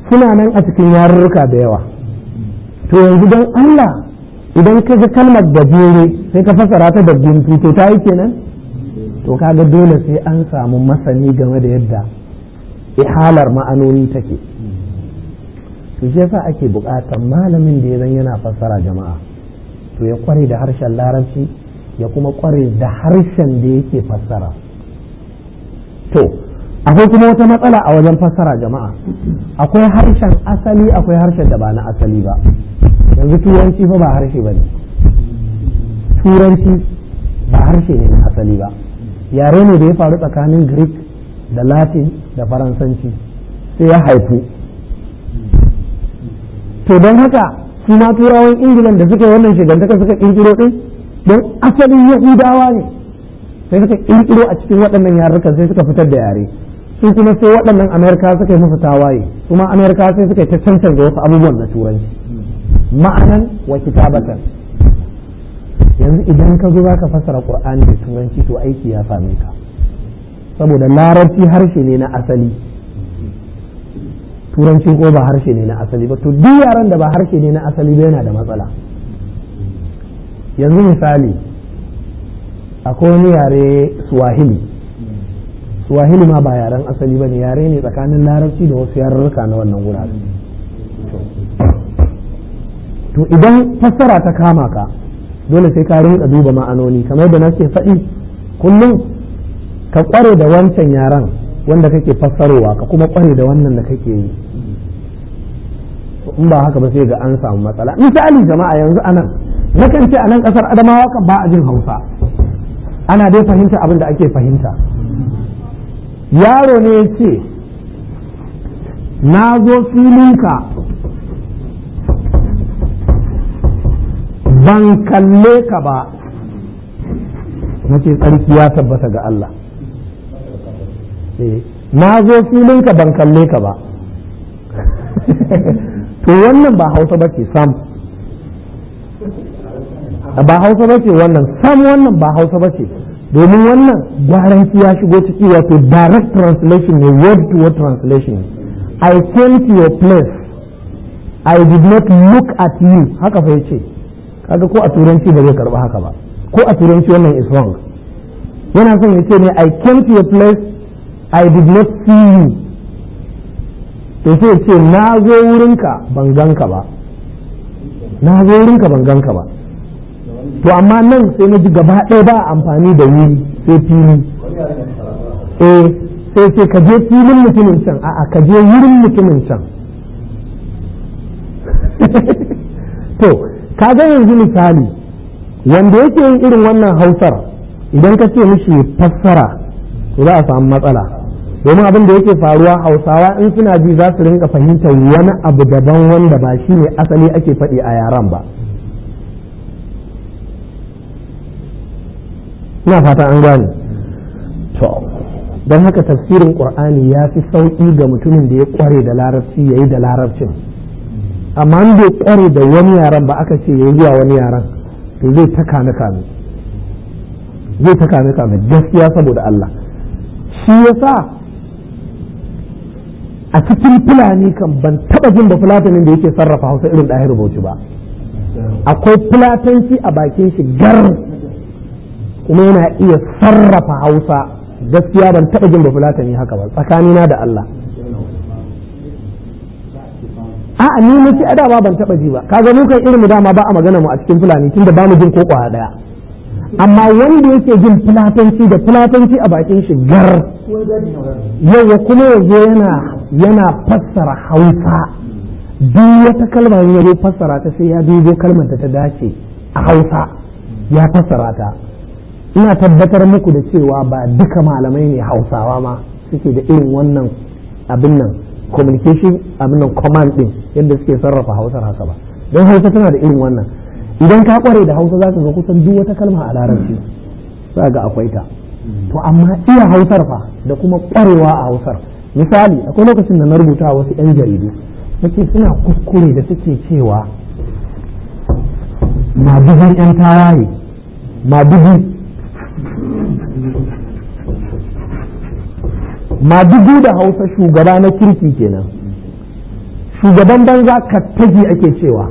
suna nan a cikin yarurruka da yawa to yanzu don Allah idan ka ga kalmar gajere sai ka fasara ta da guntu to ta yi kenan to kaga dole sai an samu masani game da yadda ihalar ma'anoni take to shi yasa ake buƙatar malamin da ya zan yana fassara jama'a to ya kware da harshen larabci ya kuma kware da harshen da yake fassara to akwai kuma wata matsala a wajen fassara jama'a akwai harshen asali akwai harshen da ba na asali ba yanzu turanci fa ba harshe ba ne turanci ba harshe ne na asali ba yare ne da ya faru tsakanin greek da latin da faransanci sai ya haifu to don haka su ma turawan ingilan da suka wannan shigantaka suka kirkiro din don asalin yahudawa ne sai suka kirkiro a cikin waɗannan yarukan sai suka fitar da yare su kuma sai waɗannan amerika suka yi musu tawaye kuma amerika sai suka yi ta cancanza wasu abubuwan na turanci ma'anan wa kitabatan yanzu idan ka zo zaka fassara qur'ani da turanci to aiki ya same ka saboda larabci harshe ne na asali turanci ko ba harshe ne na asali ba to duk yaran da ba harshe ne na asali ba yana da matsala yanzu misali akwai wani yare swahili swahili ma ba yaren asali ba ne yare ne tsakanin larabci da wasu yarurruka na wannan wurare to idan fassara ta kama ka dole sai ka rinka duba ma'anoni kamar da nake faɗi kullum ka kware da wancan yaren wanda kake fassarowa ka kuma kware da wannan da kake yi in ba haka ba sai ga an samu matsala misali jama'a yanzu anan nakan ce a nan kasar adamawa kan ba a jin hausa ana dai fahimta abin da ake fahimta yaro ne ya ce na zo filinka ban kalle ka ba na ce tsarki ya tabbata ga Allah na zo filinka ban kalle ka ba to wannan ba hausa ba ce sam ba hausa ba ce wannan sam wannan ba hausa ba ce domin wannan gwaranci ya shigo ciki wato direct translation ne word to word translation I came to your place I did not look at you haka fa yace kaga ko a turanci ba zai karba haka ba ko a turanci wannan is wrong yana son ya ce ne I came to your place I did not see you to sai ce na zo wurinka ban ganka ba na zo wurinka ban ganka ba to amma nan sai na ji gaba ɗaya ba amfani da wuri sai fili eh sai ce ka je filin mutumin can a'a ka je wurin mutumin can to ka ga yanzu misali wanda yake yin irin wannan hausar idan ka ce mishi fassara to za a samu matsala domin abin da yake faruwa hausawa in suna ji za su rinka fahimtar wani abu daban wanda ba shi ne asali ake faɗi a yaran ba ina fata an gane to don haka tafsirin qur'ani ya fi sauƙi ga mutumin da ya ƙware da larabci ya yi da larabcin amma in bai ƙware da wani yaran ba aka ce ya yi zuwa wani yaran to zai ta kame kame zai ta kame kame gaskiya saboda Allah shi yasa a cikin fulani kan ban taba jin da fulatanin da yake sarrafa hausa irin ɗahir bauchi ba akwai fulatanci a bakin shi gar kuma yana iya sarrafa hausa gaskiya ban taba jin da fulatani haka ba tsakanina da Allah a'a ni nace a dama ban taba ji ba kaga mu kan irin mu dama ba a magana mu a cikin fulani tunda ba mu jin ko kwa daya amma wanda yake jin fulatanci da fulatanci a bakin shi gar yawa kuma yanzu yana yana fassara hausa duk wata kalma ya zo fassara ta sai ya dubo kalmar da ta dace a hausa ya fassara ta ina tabbatar muku da cewa ba duka malamai ne hausawa ma suke da irin wannan abin nan communication abin nan command din yadda suke sarrafa hausar haka ba don hausa tana da irin wannan idan ka kware da hausa za ka ga kusan duk wata kalma a larabci za ga akwai ta to amma iya hausar fa da kuma kwarewa a hausar misali akwai lokacin da na rubuta wasu yan jaridu nake suna kuskure da suke cewa madugun yan tawaye madugu madugu da hausa shugaba na kirki kenan shugaban banza kattaji ake cewa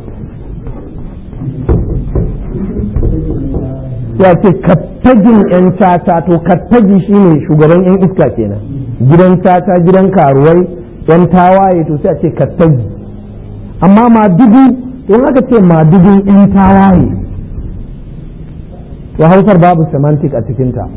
ya ce kattagin 'yan caca to kattagi shine shugaban 'yan iska kenan gidan caca gidan karuwai 'yan tawaye to sai a ce kattagi amma madugu in aka ce madugun 'yan tawaye to hausar babu semantic a cikinta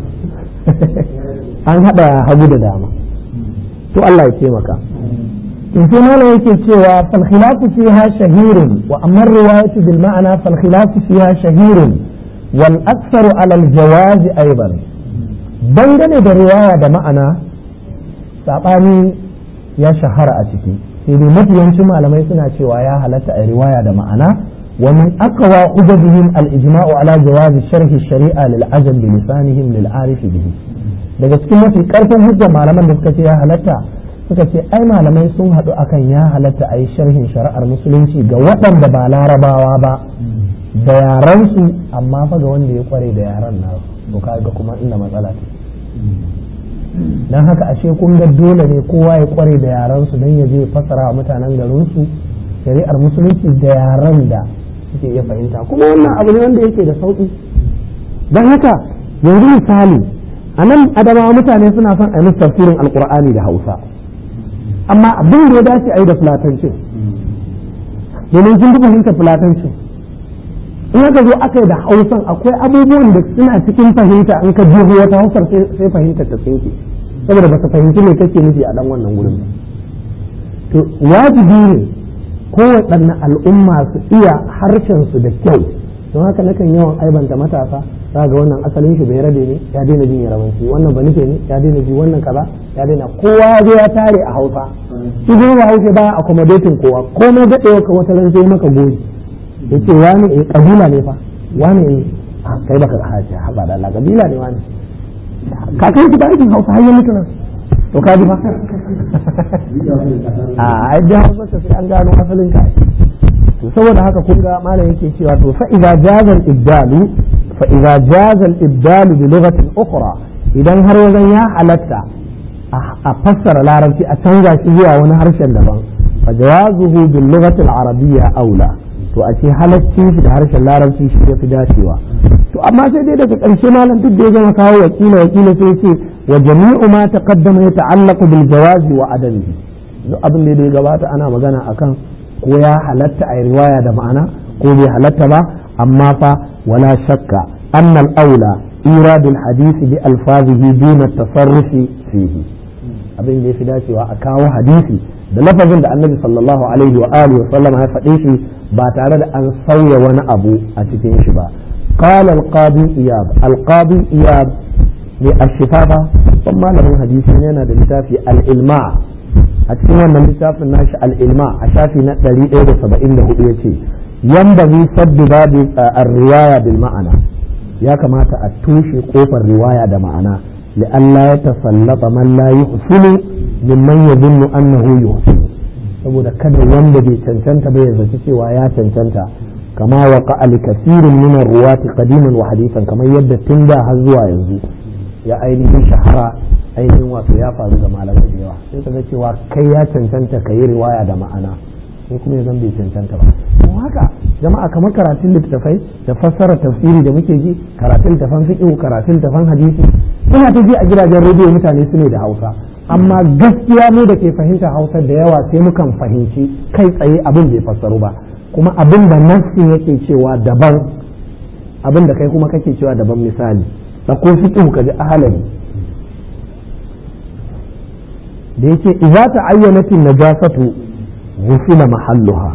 an haɗa hagu da dama to Allah ya taimaka in sai malam yake cewa fal khilafu fiha shahirun wa amma riwayatu bil ma'ana fal khilafu fiha shahirun wal aktharu ala al jawaz aidan dangane da riwaya da ma'ana sabani ya shahara a ciki sai dai mafiyancin malamai suna cewa ya halatta a riwaya da ma'ana wa min aqwa hujjatihim al ijma'u ala jawaz sharhi shari'a lil ajam bi lisanihim lil arif bihi daga cikin mafi karfin hujjar malaman da suka ce ya halatta suka ce ai malamai sun haɗu akan ya halatta a yi sharhin shari'ar musulunci ga waɗanda ba larabawa ba da yaransu amma fa ga wanda ya kware da yaran na to kaga kuma inda matsala ce dan haka ashe kun ga dole ne kowa ya kware da yaransu dan ya je fasara wa mutanen garinsu shari'ar musulunci da yaran da suke iya fahimta kuma wannan abu ne wanda yake da sauki dan haka yanzu misali a nan adamawa mutane suna son a yi tafsirin alkur'ani da hausa amma abin da ya dace a yi da fulatancin domin sun fi fahimta fulatancin in aka zo aka yi da hausan akwai abubuwan da suna cikin fahimta in ka jiho wata hausar sai fahimta ta tsinke saboda ba su fahimci me kake nufi a dan wannan gurin ba to wajibi ne kowaɗanne al'umma su iya harshen su da kyau don haka nakan yawan aibanta matasa za ga wannan asalin shi bai rabe ne ya daina jin yarabanci wannan ba nufe ne ya daina ji wannan kaza ya daina kowa zai ya tare a hausa shi kuma ba hausa baya accommodating kowa komai daɗewa ka wata ran sai maka goji ya ce wani eh kabila ne fa wani eh kai baka haji haba da Allah kabila ne wani kakan ki ba aikin hausa har ya mutu nan to ka ji fa a ai da hausa sai an gano asalin ka to saboda haka kun ga malam yake cewa to fa idza jaza al-ibdalu fa idza jaza al-ibdalu bi lughatin ukhra idan har wajen ya halatta a fassara larabci a canza shi zuwa wani harshen daban fa jawazuhu bil lughati al-arabiyya aula to a ce halacci shi da harshen larabci shi ya fi dacewa to amma sai dai daga ƙarshe malam duk da ya gama kawo wakila wakila sai ce wa jami'u ma taqaddama yata'allaqu bil jawazi wa adamihi duk abin da ya gabata ana magana akan ko ya halatta a riwaya da ma'ana ko bai halatta ba amma fa wala shakka annal aula iradul hadisi bi alfazihi duna tasarrufi fihi abin da yafi dacewa a kawo hadisi da lafazin da annabi sallallahu alaihi wa alihi wa sallama ya faɗe shi ba tare da an sauya wani abu a cikin shi ba قال القاضي إياب القاضي إياب للشفافة ثم له حديث هنا للتافي الإلماع a cikin wannan littafin nashi al'ilma a shafi na 174 ya ce yambazi saddu babu riwaya bil ma'ana ya kamata a tushe kofar riwaya da ma'ana li'alla ya tasallata man la yuhsinu mimman yadhunnu annahu yuhsinu saboda kada wanda bai cancanta ba ya zaci cewa ya cancanta kama waqa al kathirin min ruwati qadiman wa hadithan kamar yadda tun da har zuwa yanzu ya ainihin shahara ainihin wato ya faru ga malamai da yawa sai kaga cewa kai ya cancanta ka yi riwaya da ma'ana sai kuma ya zan bai cancanta ba don haka jama'a kamar karatun littattafai da fassara tafsiri da muke ji karatun tafan fiqh karatun tafan hadisi ina ta ji a gidajen rediyo mutane su ne da Hausa amma gaskiya mu da ke fahimta Hausa da yawa sai mukan fahimci kai tsaye abin bai fassaru ba kuma abin da nassin yake cewa daban abin da kai kuma kake cewa daban misali da ko fiqh ka ji ahalari da yake idza ta'ayyanat an-najasatu ghusila mahalluha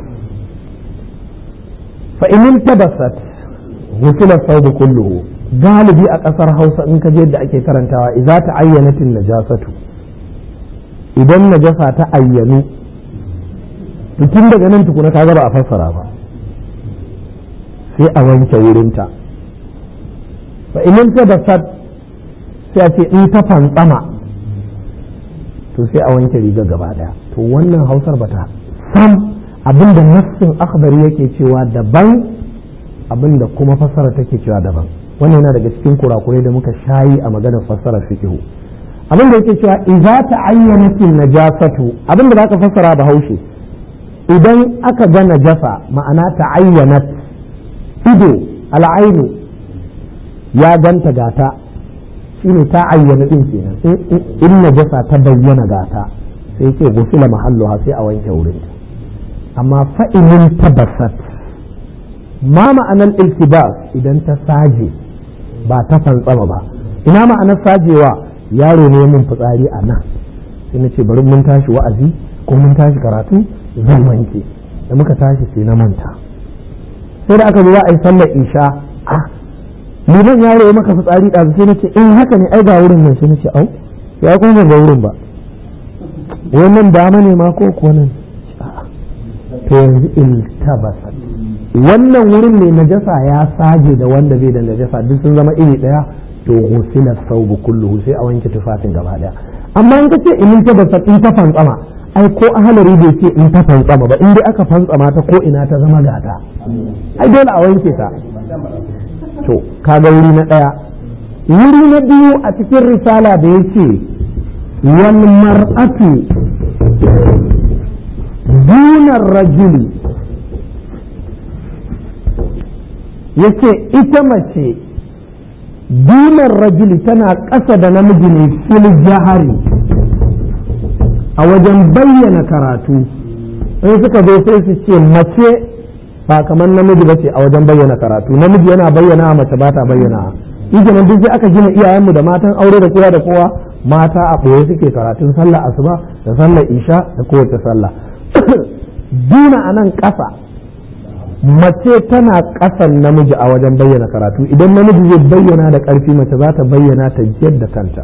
fa in intabasat ghusila thawb kulluhu galibi a kasar Hausa in ka je yadda ake karantawa idza ta'ayyanat an-najasatu idan najasa ta ayyanu tun daga nan tukuna ka ba a fassara ba sai a wanke wurinta fa in intabasat sai a ce in ta fantsama to sai a wanke riga gaba daya to wannan hausar bata sam abinda nassin akhbari yake cewa daban abinda kuma fassara take cewa daban wannan yana daga cikin kurakurai da muka shayi a maganar fassarar fiqhu abinda yake cewa idza ta'ayyanat najasatu abinda zaka fassara ba haushe idan aka ga najasa ma'ana ta ayyanat ido al'ainu ya ganta gata shine ta ayyana din kenan in najasa ta bayyana gata sai ce gusila mahalluha sai a wanke wurin amma fa'inin tabassat ma ma'anar iltibas idan ta saje ba ta fantsama ba ina ma'anar sajewa yaro ne mun fitsari a nan sai na ce bari mun tashi wa'azi ko mun tashi karatu zan wanke da muka tashi sai na manta sai da aka zo za a yi sallar isha a liman yaro ya maka fitsari ɗazu sai na ce in haka ne ai ga wurin nan sai na ce au ya kuma ga wurin ba wannan dama ne ma ko kuwa nan to yanzu iltabasa wannan wurin ne najasa ya sage da wanda bai da najasa duk sun zama iri daya to ghusila thawbu kulluhu sai a wanke tufafin gaba daya amma in kace in ta basa in ta fantsama ai ko ahalari bai ce in ta fantsama ba in dai aka fantsama ta ko ina ta zama gata ai dole a wanke ta to kaga wuri na daya wuri na biyu a cikin risala da yace wal mar'atu dunar rajuli yace ita mace dunar rajuli tana ƙasa da namiji ne fil jahari a wajen bayyana karatu in suka zo sai su ce mace ba kamar namiji ba ce a wajen bayyana karatu namiji yana bayyana mace ba ta bayyana shi kenan duk sai aka gina iyayenmu da matan aure da kowa da kowa mata a ɓoye suke karatun sallah asuba da sallar isha da kowace sallah duna a nan ƙasa mace tana ƙasan namiji a wajen bayyana karatu idan namiji zai bayyana da ƙarfi mace za ta bayyana ta yadda kanta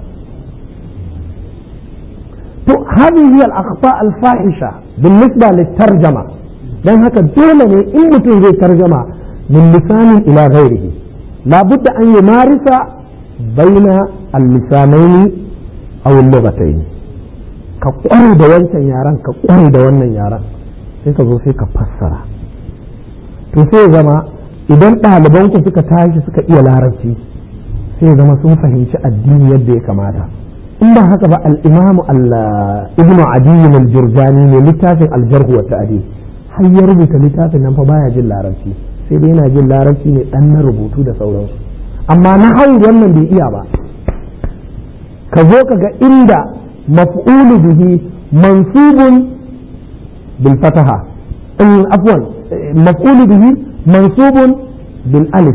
to hadhihi hiya al-akhta al-fahisha بالنسبه للترجمه dan haka dole ne in mutum zai tarjama min lisanin ila ghairihi labudda an yi marisa baina al-lisanaini aw al-lughatayn ka kware da wancan yaran ka kware da wannan yaran sai ka zo sai ka fassara to sai zama idan ɗalibanku suka tashi suka iya larabci sai zama sun fahimci addini yadda ya kamata in ba haka ba al-imam ibn adiyin al-jurjani ne littafin al-jarh wa ta'dil har ya rubuta littafin nan fa baya jin larabci sai dai yana jin larabci ne dan na rubutu da sauransu amma na hau wannan bai iya ba ka zo ka ga inda maf'ulu bihi mansubun bil fataha in afwan maf'ulu bihi mansubun bil alif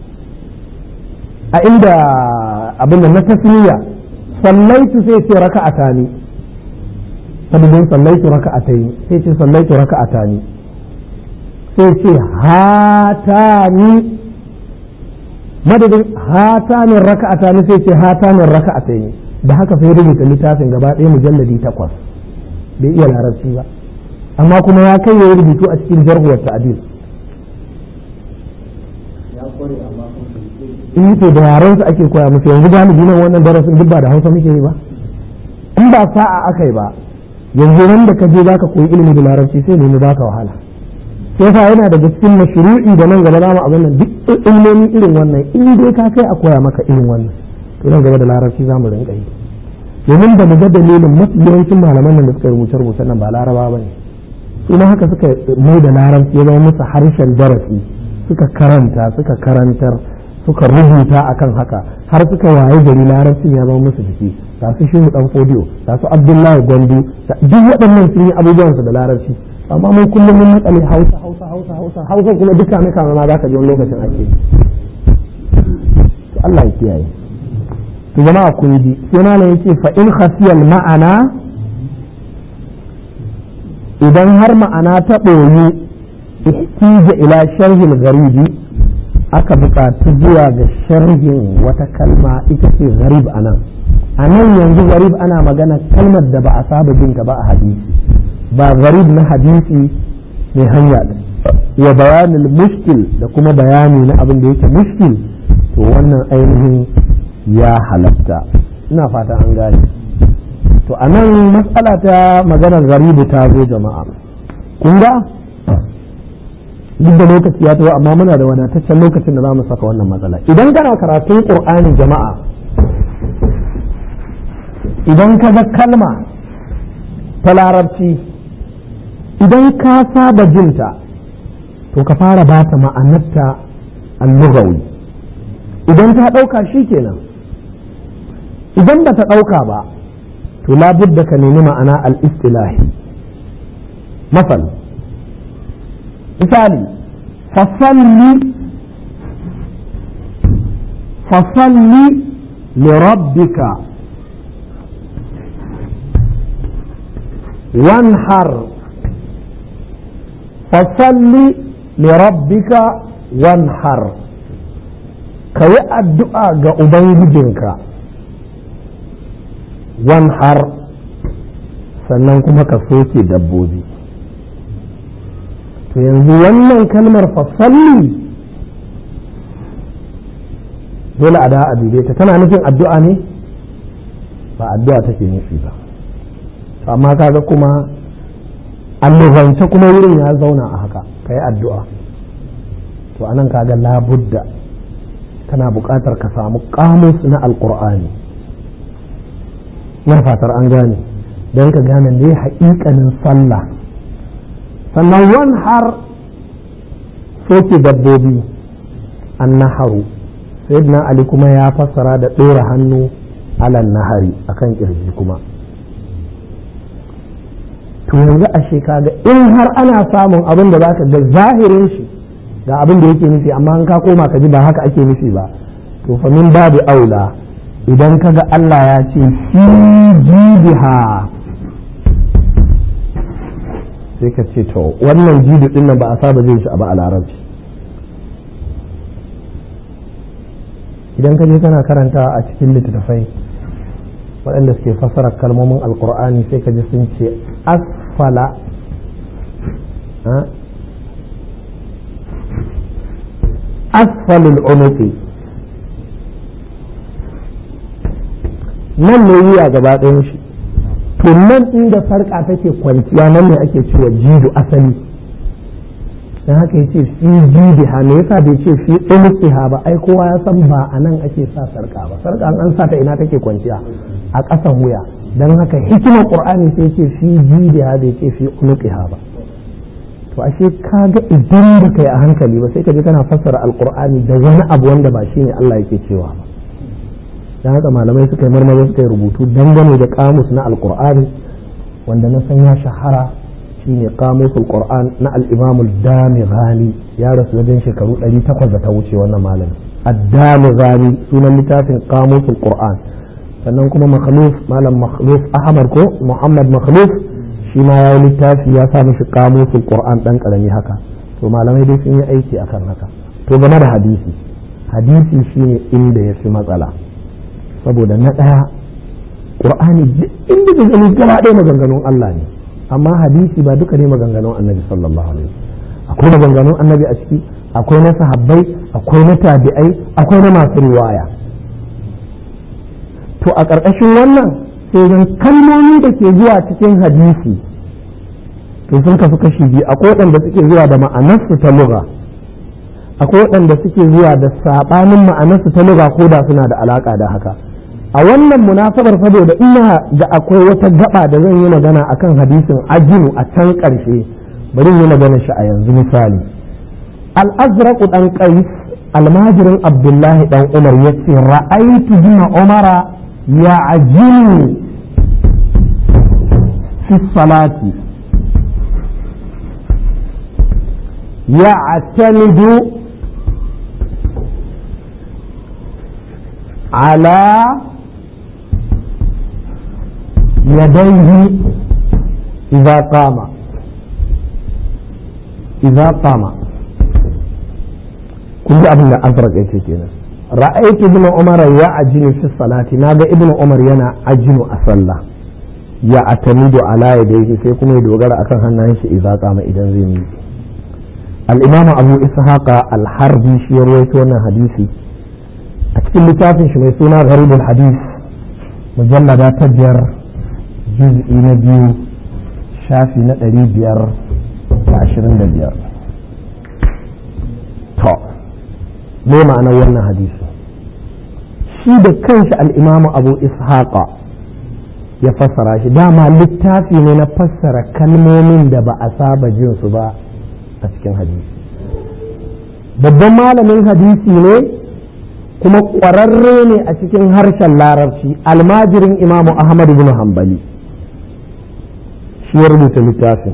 a inda abin da na tasniya sallaitu sai ce raka'atani sabibin sallaitu raka'ataini sai ce sallaitu raka'atani sai ce hatani madadin hatanin raka'atani sai ce hatanin raka'ataini da haka sai rubuta littafin gaba ɗaya mujalladi takwas bai iya larabci ba amma kuma ya kai ya rubutu a cikin jarhuwar ta'adil in to da yaran su ake koya musu yanzu galibi nan wannan darasin duk ba da hausa muke yi ba in ba sa'a aka yi ba yanzu nan da ka je zaka koyi ilimi da larabci sai nemi baka wahala sai fa yana daga cikin mashru'i da nan gaba za mu abin nan duk ilmomi irin wannan in dai ka kai a koya maka irin wannan to nan gaba da larabci za mu rinka yi domin da mu ga dalilin mafi yawancin malaman nan da suka rubuce rubuce nan ba laraba ba ne su ma haka suka mai da larabci ya zama musu harshen darasi suka karanta suka karantar suka rubuta akan haka har suka waye gari larabcin ya zama musu jiki ga su shehu dan fodiyo ga su abdullahi gwandu duk waɗannan sun yi abubuwansu da larabci amma mun kullum mun matsale hausa hausa hausa hausa hausa kuma duka na kama ma za ka ji wani lokacin ake to Allah ya kiyaye to jama'a kun ji sai malam yace fa in khasiyal ma'ana idan har ma'ana ta ɓoyi ihtija ila sharhil gharibi aka buƙaci zuwa ga sharhin wata kalma ita ce gharib anan a nan yanzu gharib ana magana kalmar da ba a saba jin ba a hadisi ba gharib na hadisi mai hanya wa bayanin mushkil da kuma bayani na abin da yake mushkil to wannan ainihin ya halatta ina fata an gane to a nan matsala ta maganar garibu ta zo jama'a kun ga duk da lokaci ya tawo amma muna da wadataccen lokacin da za mu saka wannan matsala idan kana karatun qur'ani jama'a idan ka ga kalma ta larabci idan ka saba jinta to ka fara ba ta ma'anarta al-lughawi idan ta ɗauka shi kenan idan ba ta ɗauka ba to labudda ka nemi ma'ana al-istilahi masal misali fasalli fasalli li rabbika wanhar fasalli li rabbika wanhar ka yi addu'a ga ubangijinka wanhar sannan kuma ka soke dabbobi to yanzu wannan kalmar fasalli dole a da a ta tana nufin addu'a ne ba addu'a take nufi ba amma kaga kuma allubance kuma wurin ya zauna a haka ka yi addu'a to anan kaga labudda kana buƙatar ka samu ƙamus na alƙur'ani na fatar an gane don ka gane ne haƙiƙanin sallah sannan wani har soke dabbobi an naharu sayyidina ali kuma ya fassara da ɗora hannu alan nahari akan kirji kuma to yanzu ashe kaga in har ana samun abin da zaka ga zahirin shi ga abin da yake nufi amma in ka koma ka ji ba haka ake nufi ba to fa min babu aula idan kaga Allah ya ce fi jibiha sai ka ce to wannan jibi din nan ba a saba jin shi a ba a larabci idan ka je kana karanta a cikin littattafai waɗanda suke fassara kalmomin alkur'ani sai ka ji sun ce asfala asfalul unuqi nan ne wuya gaba ɗayan shi to nan inda farka take kwanciya nan ne ake cewa jidu asali dan haka yace fi jidi ha me yasa bai ce fi unuqiha ba ai kowa ya san ba a nan ake sa sarka ba sarka an sa ta ina take kwanciya a ƙasan wuya dan haka hikimar qur'ani sai ce fi jidi ha bai ce fi unuqiha ba to ashe kaga idan ba kai a hankali ba sai ka je kana fassara alqur'ani da wani abu wanda ba shine Allah yake cewa ba dan haka malamai suka yi marmari suka yi rubutu dangane da kamus na alqur'ani wanda na san ya shahara shine kamus alqur'an na al-imam ad-damighani ya rasu wajen shekaru 800 da ta wuce wannan malami ad-damighani sunan littafin kamus alqur'an sannan kuma makhluf malam makhluf ahmad ko muhammad makhluf shi ma ya yi littafi ya sa mishi kamusul qur'an dan karami haka to malamai dai sun yi aiki akan haka to game da hadisi hadisi shine inda ya fi matsala saboda na ɗaya qur'ani inda da gani gaba ɗaya maganganun Allah ne amma hadisi ba duka ne maganganun annabi sallallahu alaihi akwai maganganun annabi a ciki akwai na sahabbai akwai na tabi'ai akwai na masu riwaya to a ƙarƙashin wannan sai zan kalmomi da ke zuwa cikin hadisi to sun kasu kashi biyu akwai waɗanda suke zuwa da ma'anarsu ta lugha akwai waɗanda suke zuwa da saɓanin ma'anarsu ta lugha ko da suna da alaƙa da haka a wannan munasabar saboda ina da akwai wata gaba da zan yi magana akan hadisin ajinu a can ƙarshe bari yi magana shi a yanzu misali al-azraq dan qais almajirin abdullahi dan umar yace ra'aytu bina umara يعجن في الصلاة يعتمد على يديه إذا قام إذا قام كل أبن أزرق كده ra'aytu ibn umar ya ajinu fi salati naga ibn umar yana ajinu a sallah ya atamidu ala yadayhi sai kuma ya dogara akan hannayen shi idza qama idan zai miƙe al-imam abu ishaq al-harbi shi ya rawaito wannan hadisi a cikin littafin shi mai suna gharibul hadis mujallada ta biyar juz'i na biyu shafi na ɗari biyar da ashirin da biyar to me ma'anar wannan hadisi shi da kanshi al'imamu abu ishaqa ya fassara shi dama littafi ne na fassara kalmomin da ba a saba jin su ba a cikin hadisi babban malamin hadisi ne kuma ƙwararre ne a cikin harshen larabci almajirin imamu ahmad bin hanbali shi ya rubuta littafin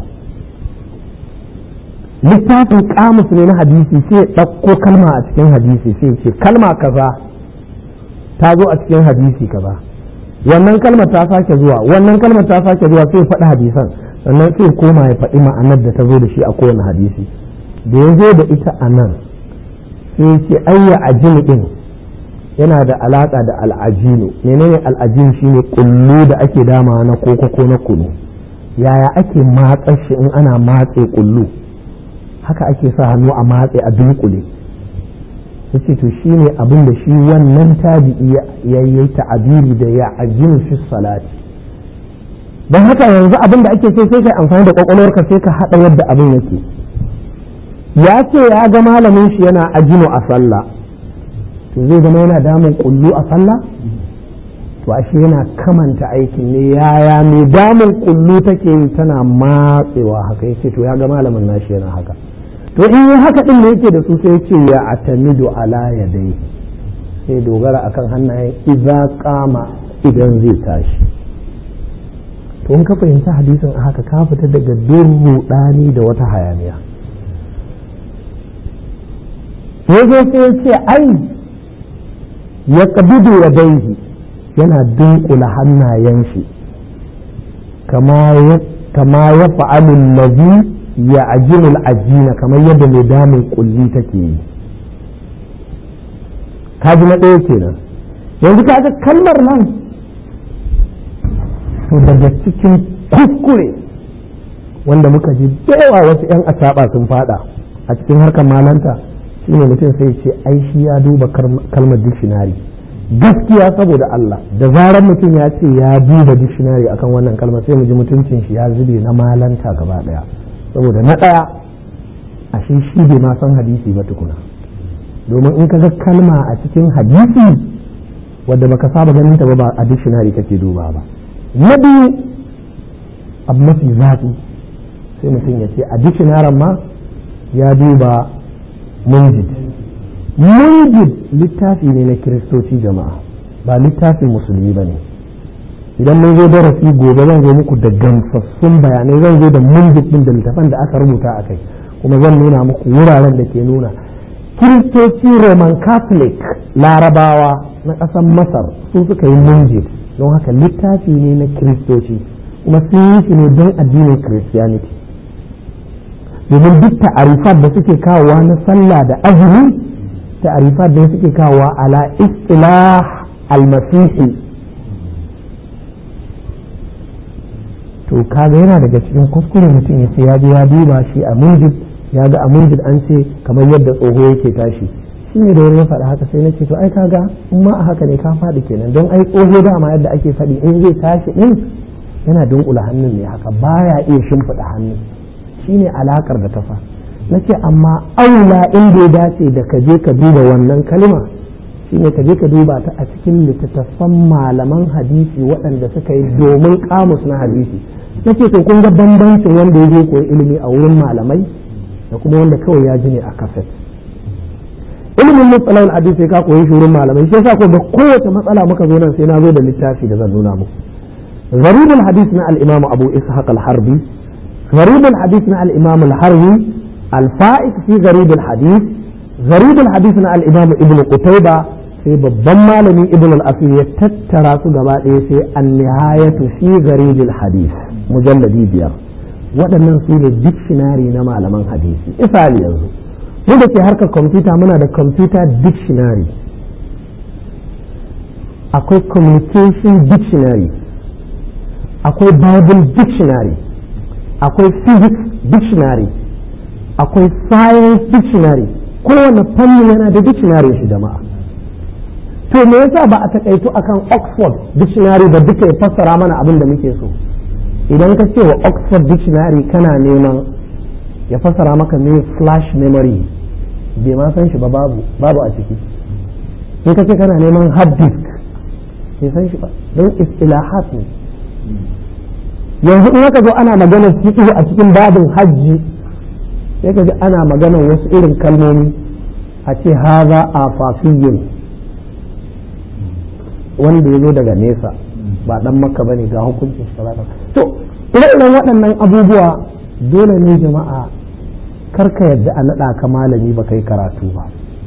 littafin kamus ne na hadisi sai ɗauko kalma a cikin hadisi sai ce kalma kaza ta zo a cikin hadisi kaza wannan kalmar ta sake zuwa wannan kalmar ta sake zuwa sai faɗi hadisan sannan sai koma ya faɗi ma'anar da ta zo da shi a kowane hadisi da ya zo da ita a nan sai ce ayya ajini din yana da alaka da al'ajinu menene al'ajin shine kullu da ake dama na koko ko na kunu yaya ake matsa shi in ana matse kullu haka ake sa hannu a matse a dunkule yace to shine abin da shi wannan tabi'i ya yi ta'abiri da ya ajinu fi salati don haka yanzu abin da ake so sai kai amfani da kwakwalwarka sai ka haɗa yadda abin yake ya ce ya ga malamin shi yana ajinu a sallah to zai zama yana damun kullu a sallah to ashe yana kamanta aikin ne yaya mai damun kullu take yi tana matsewa haka yace to ya ga malamin nashi yana haka to in yi haka din da yake da su sai ce ya atamidu ala yadai sai dogara akan hannayen idza kama idan zai tashi to in ka fahimci hadisin a haka ka fita daga durruɗani da wata hayaniya ya zo sai ya ce ai ya kabidu ya daihi yana dunkula hannayen shi kama ya fa'alun lazi ya ajinul ajina kamar yadda mai damun kulli take yi kaji na ɗaya kenan yanzu kaga kalmar nan to daga cikin kuskure wanda muka ji yawa wasu 'yan acaɓa sun fada a cikin harkar malanta shine mutum sai ce ai shi ya duba kalmar dictionary gaskiya saboda Allah da zarar mutum ya ce ya duba dictionary akan wannan kalmar sai mu ji mutuncin shi ya zube na malanta gaba daya saboda na daya ashe shi bai ma san hadisi ba tukuna domin in ka ga kalma a cikin hadisi wadda baka saba ganin ta ba a dictionary kake duba ba na biyu abu mafi zafi sai mutum ya ce a dictionary ma ya duba munjid munjid littafi ne na kiristoci jama'a ba littafin musulmi ba ne idan mun zo darasi gobe zan zo muku da gamsassun bayanai zan zo da munjid din da littafan da aka rubuta a kai kuma zan nuna muku wuraren da ke nuna kiristoci roman catholic larabawa na ƙasar masar sun suka yi munjid don haka littafi ne na kiristoci kuma sun yi shi ne don addinin christianity domin duk ta'arifat da suke kawowa na sallah da azumi ta'arifat da suke kawowa ala istilah almasihi to kaga yana daga cikin kuskure mutum ya ce ya je ya duba shi a mujib ya ga a mujib an ce kamar yadda tsoho yake tashi shi ne da wani ya faɗa haka sai na ce to ai kaga in ma a haka ne ka faɗi kenan don ai tsoho dama yadda ake faɗi in zai tashi din yana dunkula hannun ne haka baya iya shimfiɗa hannun shine alakar da ta fa na ce amma aula inda ya dace da ka je ka duba wannan kalma shine ka je ka duba ta a cikin littattafan malaman hadisi waɗanda suka yi domin kamus na hadisi na ce to kun ga bambancin wanda ya je koyi ilimi a wurin malamai da kuma wanda kawai ya ji ne a kaset ilimin matsalar hadisi ka koyi shi wurin malamai shi yasa ko ga kowace matsala muka zo nan sai na zo da littafi da zan nuna muku غريب الحديث مع الإمام أبو إسحاق الحربي غريب الحديث مع الإمام الحروي الفائق في غريب الحديث غريب الحديث مع الإمام ابن قتيبة في بالضمة لمن ابن الأصيل يتترى سجباء في النهاية في غريب الحديث مجلد بيار waɗannan su ne dictionary na malaman hadisi misali yanzu mu da ke harkar kwamfuta muna da computer dictionary akwai communication dictionary akwai bible dictionary akwai physics dictionary akwai science dictionary kowane fanni yana da dictionary shi jama'a to me yasa ba a takaitu akan oxford dictionary da duka ya fassara mana abin da muke so idan ka ce wa oxford dictionary kana neman ya fassara maka ne flash memory bai ma san shi ba babu babu a ciki in ka ce kana neman hard disk bai san shi ba don istilahat ne yanzu in aka zo ana maganar fiqh a cikin babin hajji sai ka ji ana maganar wasu irin kalmomi a ce haza afafiyin wanda ya zo daga nesa ba dan makka bane ga hukuncin salata to ire-iren waɗannan abubuwa dole ne jama'a karka yadda a naɗa ka malami ba kai karatu ba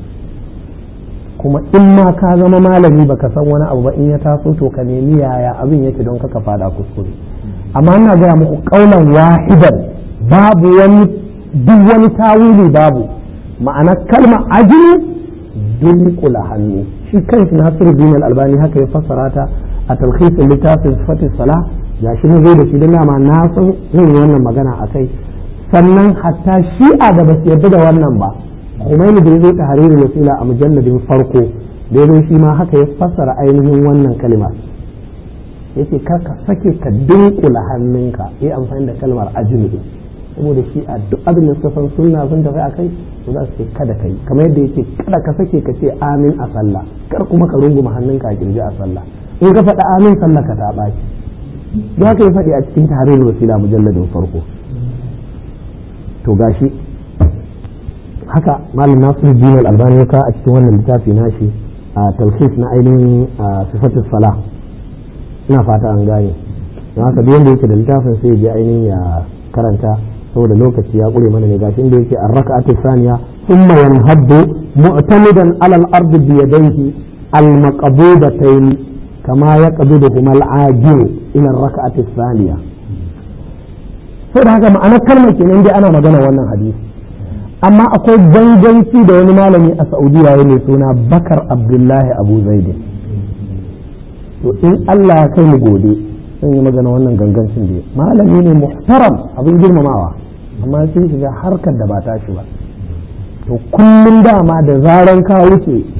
kuma in ma ka zama malami baka san wani abu ba in ya taso to ka nemi yaya abin yake don kaka fada kuskure amma ina gaya muku kaulan wahidan babu wani duk wani tawili babu ma'ana kalma ajini dunkula hannu shi kanshi nasiru bin albani haka ya fassara ta a talhisin littafin fatih sala ya shi zai da shi don dama na san zan yi wannan magana a kai sannan hatta shi'a da ba su yarda da wannan ba Khomeini da ya zo ta hariri wasila a mujalladin farko da ya zo shi ma haka ya fassara ainihin wannan kalmar yake kar ka sake ka dunkula hannunka yi amfani da kalmar ajini saboda shi a duk abin da suka san sunna sun tafi akai to za su ce kada kai kamar yadda yake kada ka sake ka ce amin a sallah kar kuma ka runguma hannunka a kirji a sallah in ka faɗa amin sallah ka ta ɓaci ya ka yi faɗi a cikin tahrir wasila mujalladin farko to gashi haka malam nasiru din al-albani ya a cikin wannan littafi nashi a talhis na ainihin sifatus salah ina fata an gane don haka duk wanda yake da littafin sai je ainihin ya karanta saboda lokaci ya kure mana ne gashi inda yake ar-rak'atu thaniya thumma yanhaddu mu'tamidan ala al-ardi bi yadayhi al-maqbudatayn kama yaqbiduhuma al-ajil ila ar-rak'ati thaniya saboda haka ma'anar kalmar kenan dai ana magana wannan hadisi amma akwai ganganci da wani malami a saudiya ya mai suna bakar abdullahi abu zaidi to in allah ya kai mu gobe zan yi magana wannan gangancin da malami ne muhtaram abin girmamawa amma sai shiga harkar da ba ta shi ba to kullum dama da zaran ka wuce